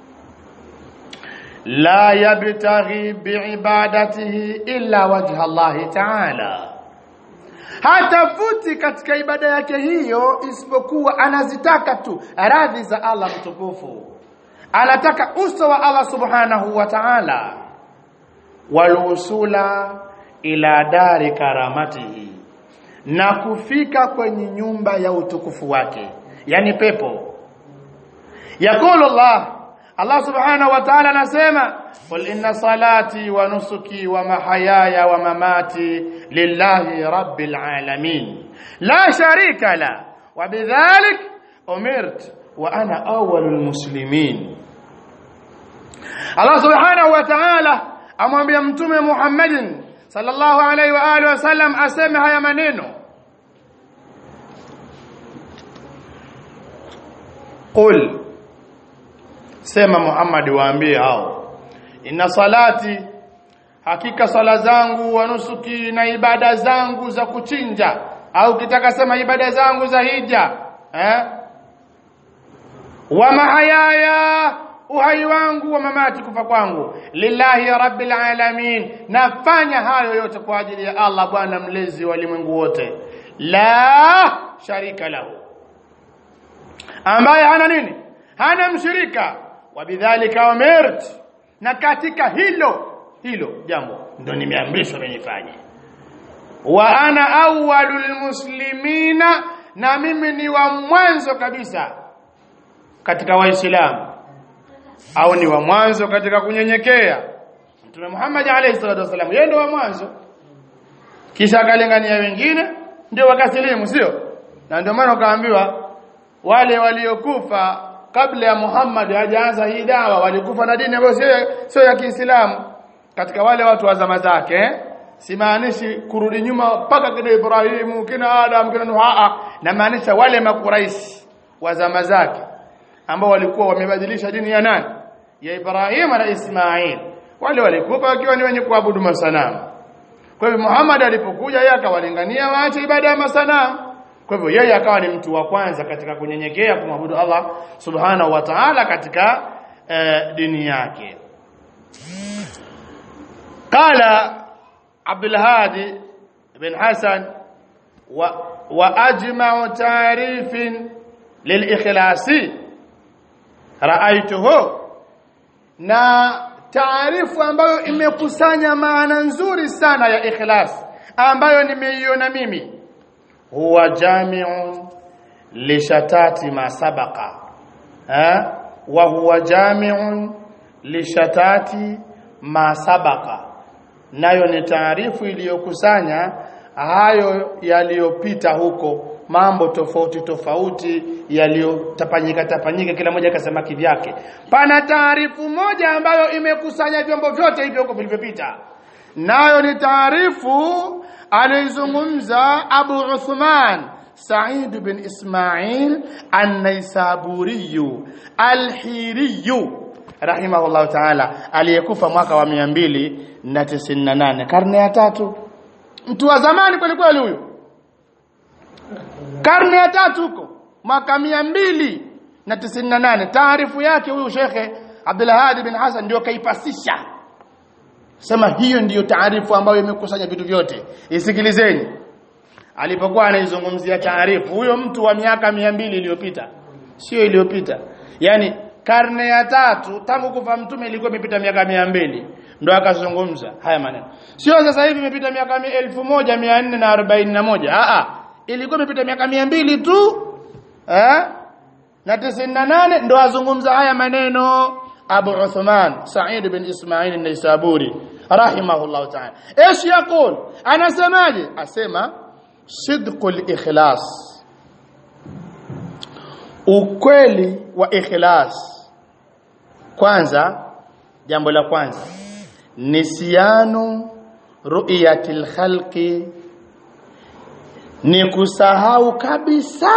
[SPEAKER 1] la yabtaghi biibadatihi illa wajha Allah ta'ala hatafuti katika ibada yake hiyo isipokuwa anazitaka tu radhi za Allah mtukufu anataka uso wa Allah subhanahu wa ta'ala walwusula ila dari karamatihi na kufika kwenye nyumba ya utukufu wake yani pepo yakulu Allah Allah subhanahu wa ta'ala anasema qul inna salati wa nusuki wa mahayaya wa mamati lillahi rabbil alamin la sharika la wa bidhalik umirt wa ana awwalul muslimin Allah subhanahu wa ta'ala amwambia mtume Muhammadin sallallahu alaihi wa alihi wasallam aseme haya maneno qul sema Muhammad waambie hao inna salati hakika sala zangu wa nusuki na ibada zangu za kuchinja au kitaka sema ibada zangu za hija eh wa mahayaya uhai wangu wa mamati kufa kwangu lillahi rabbil alamin nafanya hayo yote kwa ajili ya Allah bwana mlezi wa ulimwengu wote la sharika lahu ambaye hana nini hana mshirika wabidhalika umirt na katika hilo hilo jambo ndo nimeamrishwa nifanye wa ana awwalul muslimina na mimi ni wa mwanzo kabisa katika waislamu au ni wa mwanzo katika kunyenyekea Mtume Muhammad alayhi salatu wasallam yeye ndio wa mwanzo kisha akalingania wengine ndio wakasilimu sio na ndio maana ukaambiwa wale waliokufa kabla ya Muhammad hajaanza hii dawa walikufa na dini ambayo sio sio ya Kiislamu katika wale watu wa zama zake eh? simaanishi kurudi nyuma mpaka kina Ibrahimu kina Adam kina Nuh na maanisha wale makuraishi wa zama zake ambao walikuwa wamebadilisha dini ya nani ya Ibrahim na Ismail wale walikufa wakiwa ni wenye kuabudu masanamu kwa hivyo Muhammad alipokuja yeye akawalingania waache ibada ya masanamu kwa hivyo yeye akawa ni mtu wa kwanza katika kunyenyekea kumwabudu Allah subhanahu wa ta'ala katika eh, dini yake qala Abdul Hadi bin Hasan wa, wa ajma'u ta'rifin lil-ikhlasi raaituhu na taarifu ambayo imekusanya maana nzuri sana ya ikhlas ambayo nimeiona mimi huwa jami'un lishatati ma sabaqa ha wa huwa jami'un lishatati ma sabaqa nayo ni taarifu iliyokusanya hayo yaliyopita huko mambo tofauti tofauti yaliyotapanyika tapanyika kila moja akasema kivyake pana taarifu moja ambayo imekusanya vyombo vyote hivyo huko vilivyopita nayo ni taarifu alizungumza Abu Uthman Sa'id bin Ismail An-Naisaburi Al-Hiri rahimahullah ta'ala aliyekufa mwaka wa 298 karne ya tatu mtu wa zamani kweli kweli huyo karne ya tatu huko mwaka mia mbili na tisini na nane taarifu yake huyu shekhe Abdulhadi bin Hassan ndio kaipasisha sema hiyo ndiyo taarifu ambayo imekusanya vitu vyote isikilizeni alipokuwa anaizungumzia taarifu huyo mtu wa miaka mia mbili iliyopita sio iliyopita yani karne ya tatu tangu kufa mtume ilikuwa imepita miaka mia mbili ndo akazungumza haya maneno sio sasa hivi imepita miaka elfu moja mia nne na arobaini na moja Aa, ilikuwa imepita miaka mia mbili tu eh na tisini na nane ndo azungumza haya maneno Abu Uthman Sa'id bin Ismail an-Naisaburi rahimahullah ta'ala ايش يقول anasemaje asema sidqul ikhlas ukweli wa ikhlas kwanza jambo la kwanza nisiyanu ru'yatil khalqi ni kusahau kabisa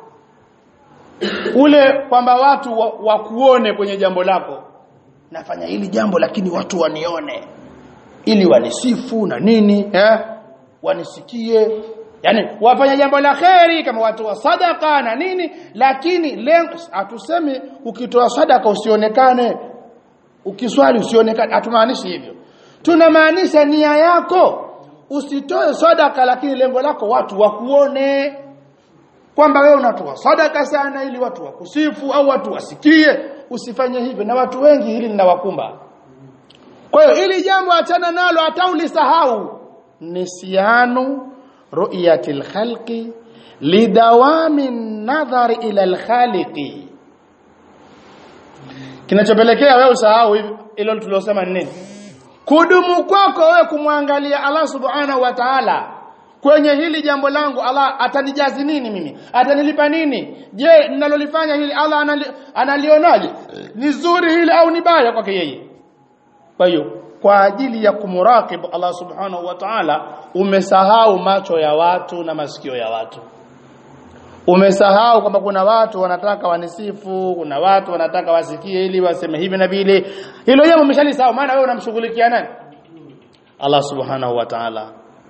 [SPEAKER 1] ule kwamba watu wakuone wa kwenye jambo lako nafanya hili jambo lakini watu wanione ili wanisifu na nini eh wanisikie yani wafanya jambo la kheri kama watu wa sadaka na nini lakini lengo hatusemi ukitoa sadaka usionekane ukiswali usionekane hatumaanishi hivyo tunamaanisha nia yako usitoe sadaka lakini lengo lako watu wakuone kwamba wewe unatoa sadaka sana ili watu wakusifu au watu wasikie usifanye hivyo na watu wengi hili linawakumba kwa hiyo ili jambo achana nalo hata ulisahau nisyanu ru'yatil khalqi lidawami nadhari ila alkhaliqi kinachopelekea wewe usahau hivi ilo tulilosema ni nini kudumu kwako wewe kumwangalia Allah subhanahu wa ta'ala kwenye hili jambo langu Allah atanijazi nini mimi atanilipa nini je ninalolifanya hili Allah anali, analionaje ni zuri hili au ni baya kwake yeye kwa hiyo kwa ajili ya kumuraqib Allah subhanahu wa ta'ala umesahau macho ya watu na masikio ya watu umesahau kwamba kuna watu wanataka wanisifu kuna watu wanataka wasikie ili waseme hivi na vile hilo jambo umeshalisahau maana wewe unamshughulikia nani Allah subhanahu wa ta'ala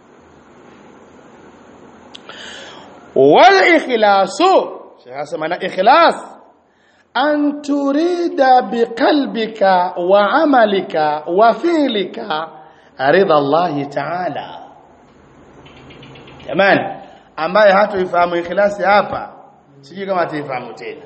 [SPEAKER 1] wal ikhlasu Sheikh asema na ikhlas an turida biqalbika wa amalika wa fi'lika ridha Allah ta'ala jamani ambaye hatoifahamu ikhlasi hapa sijui kama ataifahamu tena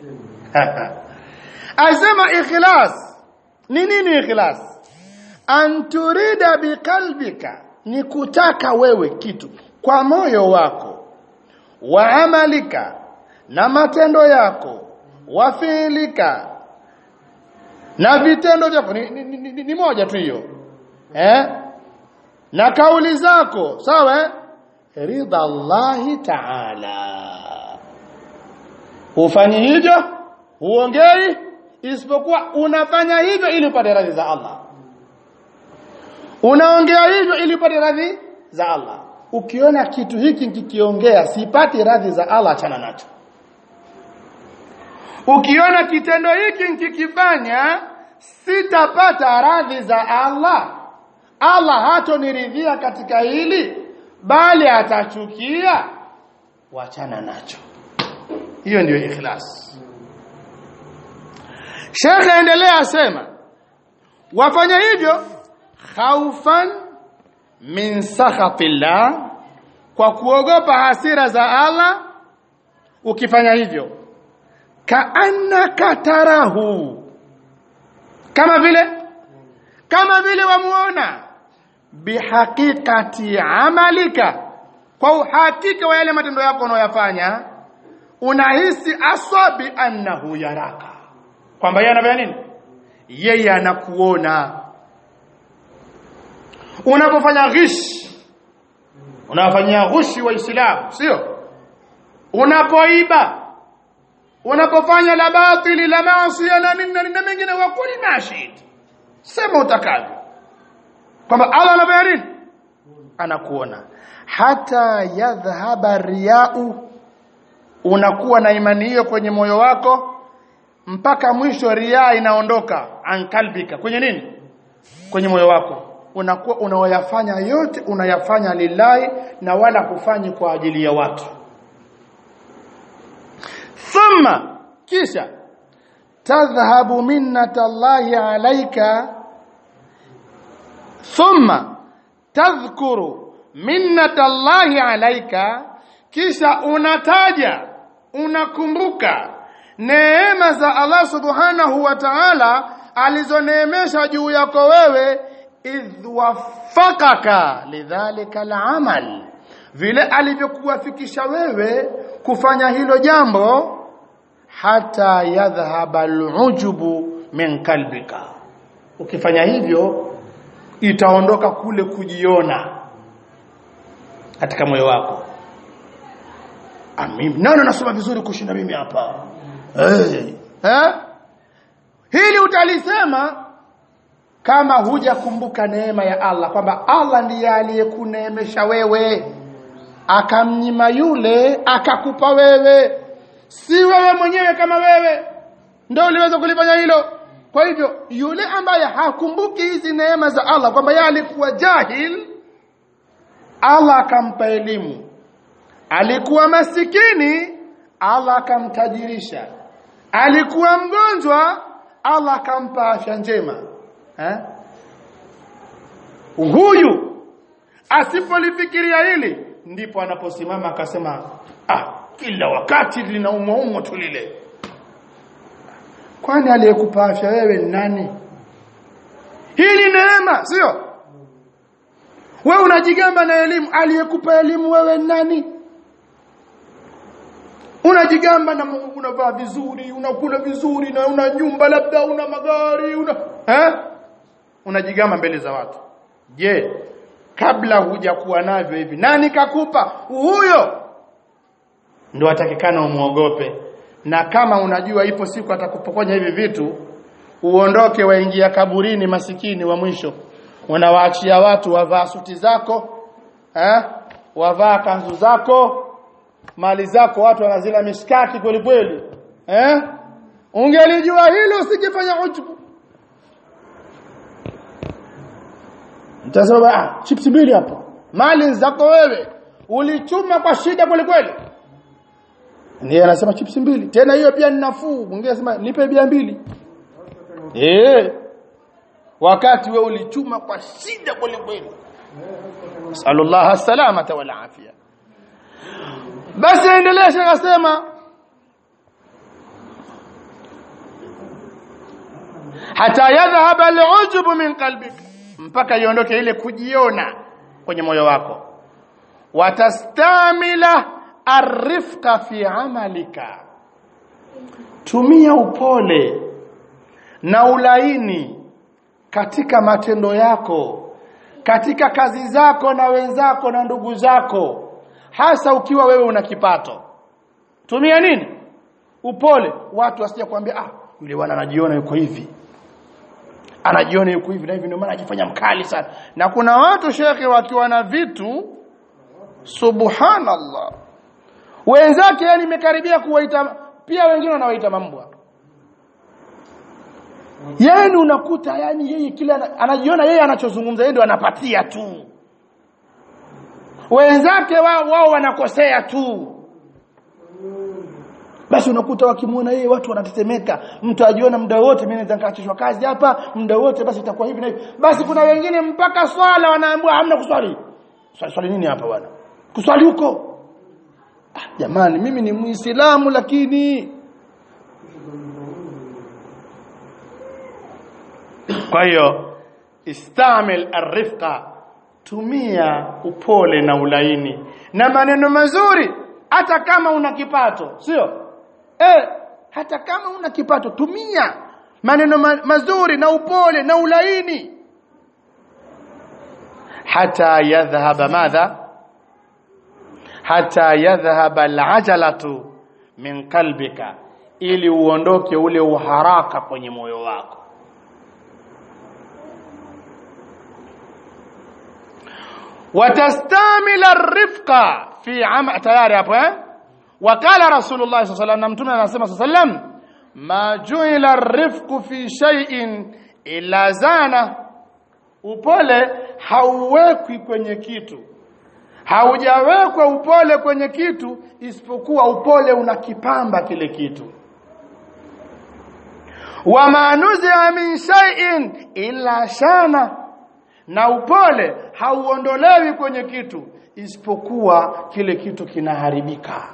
[SPEAKER 1] asema ikhlas ni nini ikhlas an turida biqalbika ni kutaka wewe kitu kwa moyo wako wa amalika na matendo yako wa fiilika na vitendo vyako ni, ni, ni, ni, ni moja tu hiyo eh na kauli zako sawa eh? ridha Allahi ta'ala hufanyi hivyo huongei isipokuwa unafanya hivyo ili upate radhi za Allah unaongea hivyo ili upate radhi za Allah ukiona kitu hiki kikiongea sipati radhi za Allah achana nacho ukiona kitendo hiki kikifanya sitapata radhi za Allah Allah hatoniridhia katika hili bali atachukia wachana nacho hiyo ndiyo ikhlas Sheikh aendelea asema wafanya hivyo khaufan min sakhatillah kwa kuogopa hasira za Allah ukifanya hivyo kaannaka tarahu kama vile kama vile wamuona bihaqiqati amalika kwa uhakika wa yale matendo yako unayoyafanya unahisi aswa bi annahu yaraka kwamba yeye anafanya nini yeye anakuona unapofanya ghish unafanyia ghushi waislamu sio unapoiba unapofanya la batili la maasi na nini na mengine wa kuli mashid sema utakavyo kwamba Allah anafanya nini anakuona hata yadhhaba riyau unakuwa na imani hiyo kwenye moyo wako mpaka mwisho riaa inaondoka ankalbika kwenye nini kwenye moyo wako unakuwa unaoyafanya yote unayafanya lillahi na wala kufanyi kwa ajili ya watu thumma kisha tadhhabu minnatallahi alayka thumma tadhkuru minnatallahi alayka kisha unataja unakumbuka neema za Allah subhanahu wa ta'ala alizoneemesha juu yako wewe idh waffaqaka lidhalika al'amal vile alivyokuwafikisha wewe kufanya hilo jambo hata yadhhaba al'ujubu min kalbika ukifanya hivyo itaondoka kule kujiona katika moyo wako mimi nani nasoma vizuri kushinda mimi hapa hey. eh hili utalisema kama hujakumbuka neema ya Allah kwamba Allah ndiye aliyekuneemesha wewe akamnyima yule akakupa wewe si wewe mwenyewe kama wewe ndio uliweza kulifanya hilo kwa hivyo yule ambaye hakumbuki hizi neema za Allah kwamba yeye alikuwa jahil Allah akampa elimu alikuwa masikini Allah akamtajirisha alikuwa mgonjwa Allah akampa afya njema eh? huyu asipolifikiria hili ndipo anaposimama akasema ah kila wakati linaumwa tu lile kwani aliyekupa afya wewe ni nani hii ni neema sio wewe unajigamba na elimu aliyekupa elimu wewe ni nani unajigamba na unavaa vizuri unakula vizuri na una nyumba labda una magari una eh unajigamba mbele za watu je kabla hujakuwa navyo hivi nani kakupa huyo ndio atakikana umuogope na kama unajua ipo siku atakupokonya hivi vitu uondoke waingia kaburini masikini wa mwisho unawaachia watu wavaa suti zako eh wavaa kanzu zako mali zako watu wanazila mishkaki kweli kweli eh ungelijua hilo usijifanya ujubu mtasema ah chips mbili hapo mali zako wewe ulichuma kwa shida kweli kweli ndiye anasema chips mbili tena hiyo pia ni nafuu mwingine anasema nipe bia mbili eh wakati wewe ulichuma kwa shida kweli kweli sallallahu salamata wal afia basi endelea shaka sema hata yadhhab al'ujub min qalbik mpaka iondoke ile kujiona kwenye moyo wako watastamila arifqa fi amalika tumia upole na ulaini katika matendo yako katika kazi zako na wenzako na ndugu zako hasa ukiwa wewe una kipato tumia nini upole watu wasije kuambia ah yule bwana anajiona yuko hivi anajiona yuko hivi na hivi ndio maana ajifanya mkali sana na kuna watu shekhe wakiwa na vitu subhanallah wenzake yani imekaribia kuwaita pia wengine wanawaita mambwa yani unakuta yani yeye kila anajiona yeye anachozungumza yeye ndio anapatia tu wenzake wao wao wanakosea tu basi unakuta wakimuona yeye watu wanatetemeka mtu ajiona muda wote mimi naweza nikaachishwa kazi hapa muda wote basi itakuwa hivi na hivi basi kuna wengine mpaka swala wanaambiwa hamna kuswali swali swali nini hapa bwana kuswali huko ah, jamani mimi ni muislamu lakini kwa hiyo istamil arifqa tumia upole na ulaini na maneno mazuri hata kama una kipato sio eh hata kama una kipato tumia maneno ma mazuri na upole na ulaini hata yadhhaba madha hata yadhhaba alajalatu min qalbika ili uondoke ule uharaka kwenye moyo wako watastamila arifqa fi ama tayari hapo eh wakala rasulullah sallallahu alaihi wasallam mtume anasema sallam ma ju'ila arifqu fi shay'in illa zana upole hauwekwi kwenye kitu haujawekwa upole kwenye kitu isipokuwa upole unakipamba kile kitu wama nuzia min shay'in illa shana na upole hauondolewi kwenye kitu isipokuwa kile kitu kinaharibika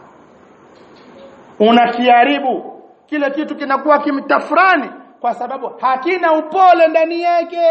[SPEAKER 1] unakiharibu kile kitu kinakuwa kimtafurani kwa sababu hakina upole ndani yake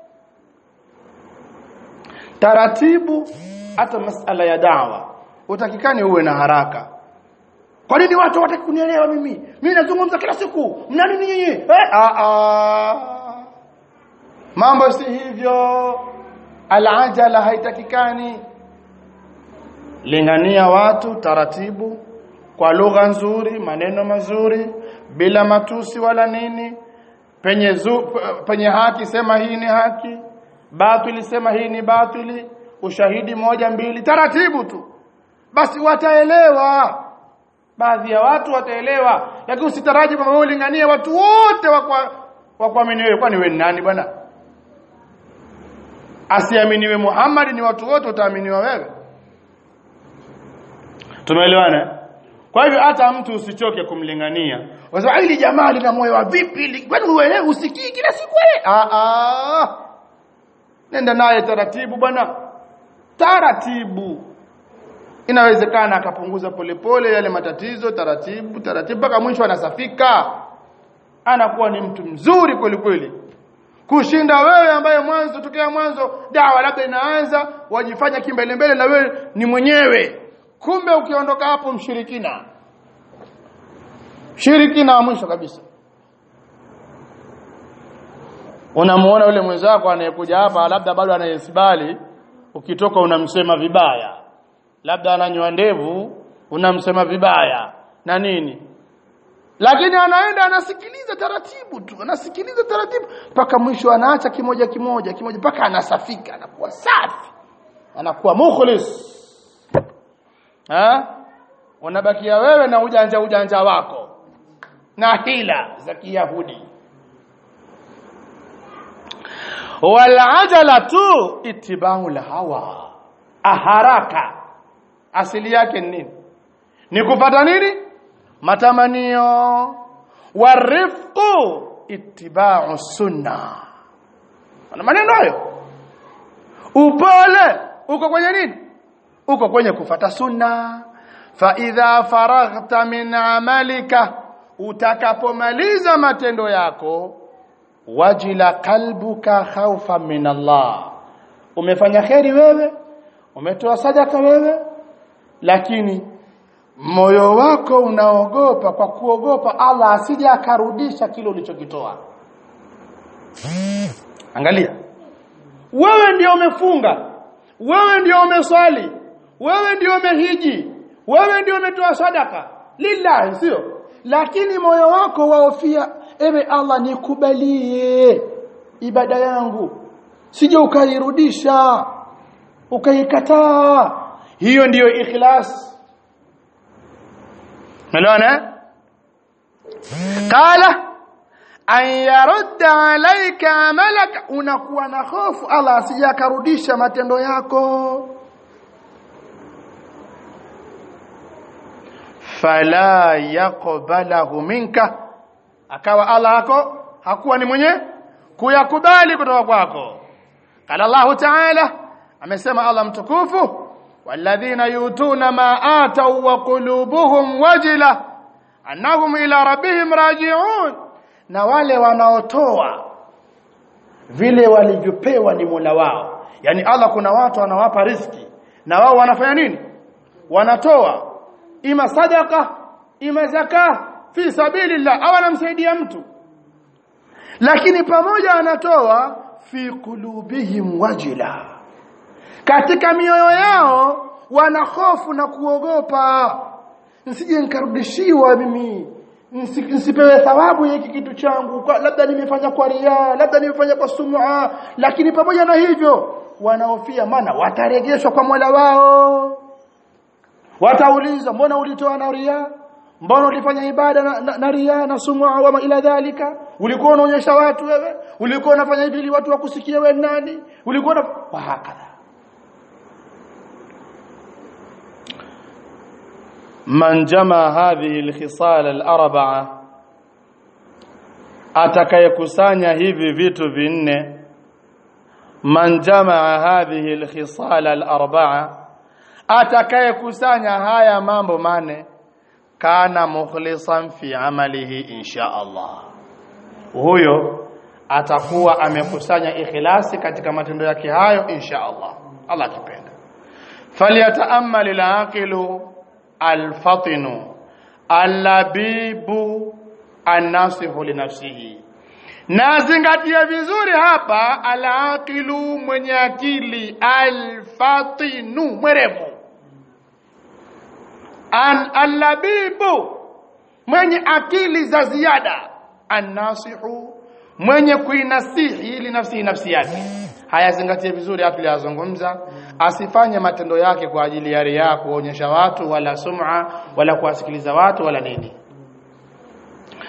[SPEAKER 1] taratibu hata masala ya dawa utakikani uwe na haraka kwa nini watu wataki kunielewa mimi mimi nazungumza kila siku mna nini nyinyi eh a a mambo si hivyo alajala haitakikani lingania watu taratibu kwa lugha nzuri maneno mazuri bila matusi wala nini penye zu, penye haki sema hii ni haki batili sema hii ni batili ushahidi moja mbili taratibu tu basi wataelewa baadhi ya watu wataelewa lakini usitaraji kwamba wewe ulinganie watu wote wa kuamini wewe kwani wewe ni nani bwana asiaminiwe Muhammad ni watu wote utaaminiwa wewe tumeelewana kwa hivyo hata mtu usichoke kumlingania wasema hili jamaa lina moyo wa vipi kwani uelewe usikii kila siku wewe ah ah nenda naye taratibu bwana taratibu inawezekana akapunguza polepole yale matatizo taratibu taratibu mpaka mwisho anasafika anakuwa ni mtu mzuri kweli kweli kushinda wewe ambaye mwanzo tokea mwanzo dawa labda inaanza wajifanya kimbele mbele na wewe ni mwenyewe kumbe ukiondoka hapo mshirikina shirikina wa mwisho kabisa unamuona yule mwenzako anayekuja hapa labda bado anayesibali ukitoka unamsema vibaya labda ananywa ndevu unamsema vibaya na nini lakini anaenda anasikiliza taratibu tu anasikiliza taratibu mpaka mwisho anaacha kimoja kimoja kimoja mpaka anasafika anakuwa safi anakuwa mukhlis ha unabakia wewe na ujanja ujanja wako na hila za kiyahudi walajalatu itibau hawa aharaka asili yake ni nini ni kupata nini matamanio warifqu itibau sunna ana maneno hayo upole uko kwenye nini uko kwenye kufata sunna fa idha faraghta min amalika utakapomaliza matendo yako wajila kalbuka khawfa min Allah umefanya kheri wewe umetoa sadaka wewe lakini moyo wako unaogopa kwa kuogopa Allah asije akarudisha kile ulichokitoa angalia wewe ndio umefunga wewe ndio umeswali wewe ndio umehiji wewe ndio umetoa sadaka lillahi sio lakini moyo wako waofia ewe Allah nikubalie ibada yangu sije ukairudisha ukaikataa hiyo ndiyo ikhlas unaelewana qala an yarudda alayka amalaka unakuwa na hofu Allah asije akarudisha matendo yako fala yaqbalahu minka akawa Allah hako hakuwa ni mwenye kuyakubali kutoka kwako qala Allah ta'ala amesema Allah mtukufu walladhina yutuna ma atau wa qulubuhum wajila annahum ila rabbihim raji'un na wale wanaotoa vile walivyopewa ni Mola wao yani Allah kuna watu anawapa riski na wao wanafanya nini wanatoa ima sadaka ima zaka fi sabilillah au anamsaidia mtu lakini pamoja anatoa fi qulubihim wajila katika mioyo yao wana hofu na kuogopa nsije nikarudishiwa mimi nsipewe thawabu ya hiki kitu changu kwa, labda nimefanya kwa ria labda nimefanya kwa sum'a lakini pamoja na hivyo wanaofia maana watarejeshwa kwa Mola wao wataulizwa mbona ulitoa na ria mbona ulifanya ibada na, na, na ria na sum'a wa ila dhalika ulikuwa unaonyesha watu wewe ulikuwa unafanya hivi ili watu wakusikie wewe nani ulikuwa na wa hakadha man jama hadhihi alkhisal alarba'a atakayekusanya hivi vitu vinne man jamaa hadhihi alkhisal alarba'a atakayekusanya haya mambo mane kana mukhlisan fi amalihi insha Allah huyo atakuwa amekusanya ikhlasi katika matendo yake hayo insha Allah Allah akipenda falyata'ammal al-aqilu al-fatinu al-labibu an-nasihu li nafsihi na zingatia vizuri hapa al-aqilu mwenye akili al-fatinu mwerevu an al-labibu mwenye akili za ziada an-nasihu mwenye kuinasihi ili nafsi nafsi yake haya zingatie vizuri hapo tuliyozungumza asifanye matendo yake kwa ajili ya riya kuonyesha watu wala sum'a wala kuwasikiliza watu wala nini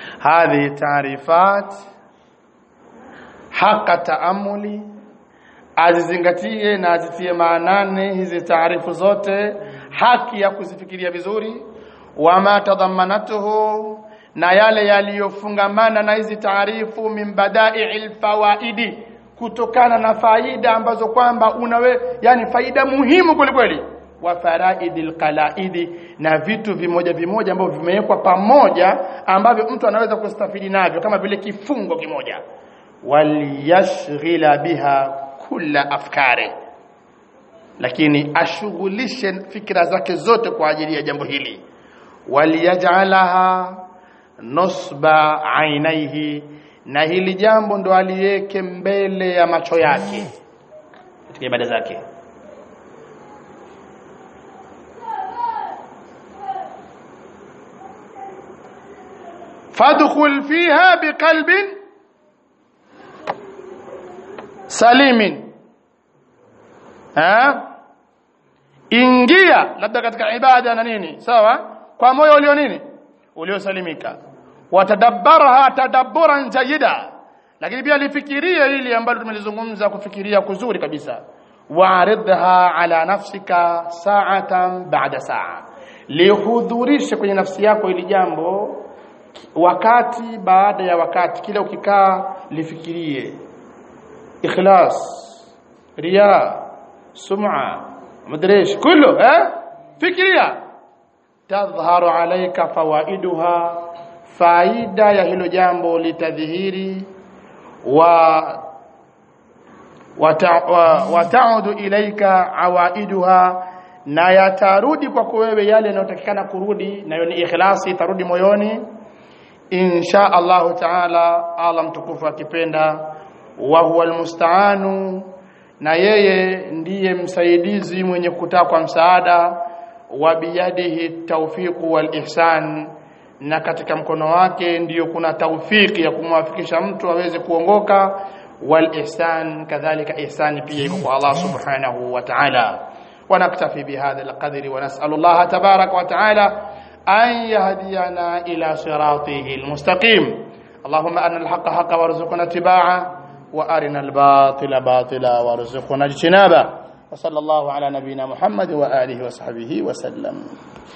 [SPEAKER 1] hadhi taarifat haqa taamuli azizingatie na azitie maanani hizi taarifu zote haki ya kuzifikiria vizuri wama tadhammanatuhu na yale yaliyofungamana na hizi taarifu min badai'il fawaidi kutokana na faida ambazo kwamba unawe yani faida muhimu kwelikweli wa faraidil qalaidi na vitu vimoja vimoja ambavyo vimewekwa pamoja ambavyo mtu anaweza kustafidi navyo kama vile kifungo kimoja waliyashghila biha kulla afkari lakini ashughulishe fikra zake zote kwa ajili ya jambo hili waliyaj'alaha nusba ainaihi na hili jambo ndo aliweke mbele ya macho yake katika ibada zake fadkhul fiha biqalbin salimin ha ingia labda katika ibada na nini sawa kwa moyo ulio nini uliosalimika watadabbarha tadabburan jayida lakini pia lifikirie hili ambalo tumelizungumza kufikiria kuzuri kabisa waaridha ala nafsika sa'atan ba'da sa'a lihudhurishe kwenye nafsi yako ili jambo wakati baada ya wakati kila ukikaa lifikirie ikhlas riya sum'a madrish kullu eh fikiria tadhharu alayka fawaiduha faida ya hilo jambo litadhihiri wa wataudu wa, ilaika awaiduha na yatarudi kwako wewe yale yanayotakikana kurudi nayo ni ikhlasi itarudi moyoni insha Allahu taala Allah mtukufu akipenda wa huwa almustaanu na yeye ndiye msaidizi mwenye kutakwa msaada wa biyadihi tawfiqu wal ihsan na katika mkono wake ndiyo kuna taufiki ya kumwafikisha mtu aweze kuongoka wal ihsan kadhalika ihsani pia iko kwa Allah subhanahu wa ta'ala ونكتفي بهذا القدر ونسأل الله تبارك وتعالى أن يهدينا إلى صراطه المستقيم اللهم أرنا الحق حقا وارزقنا اتباعه وأرنا الباطل باطلا وارزقنا اجتنابه وصلى الله على نبينا محمد وآله وصحبه وسلم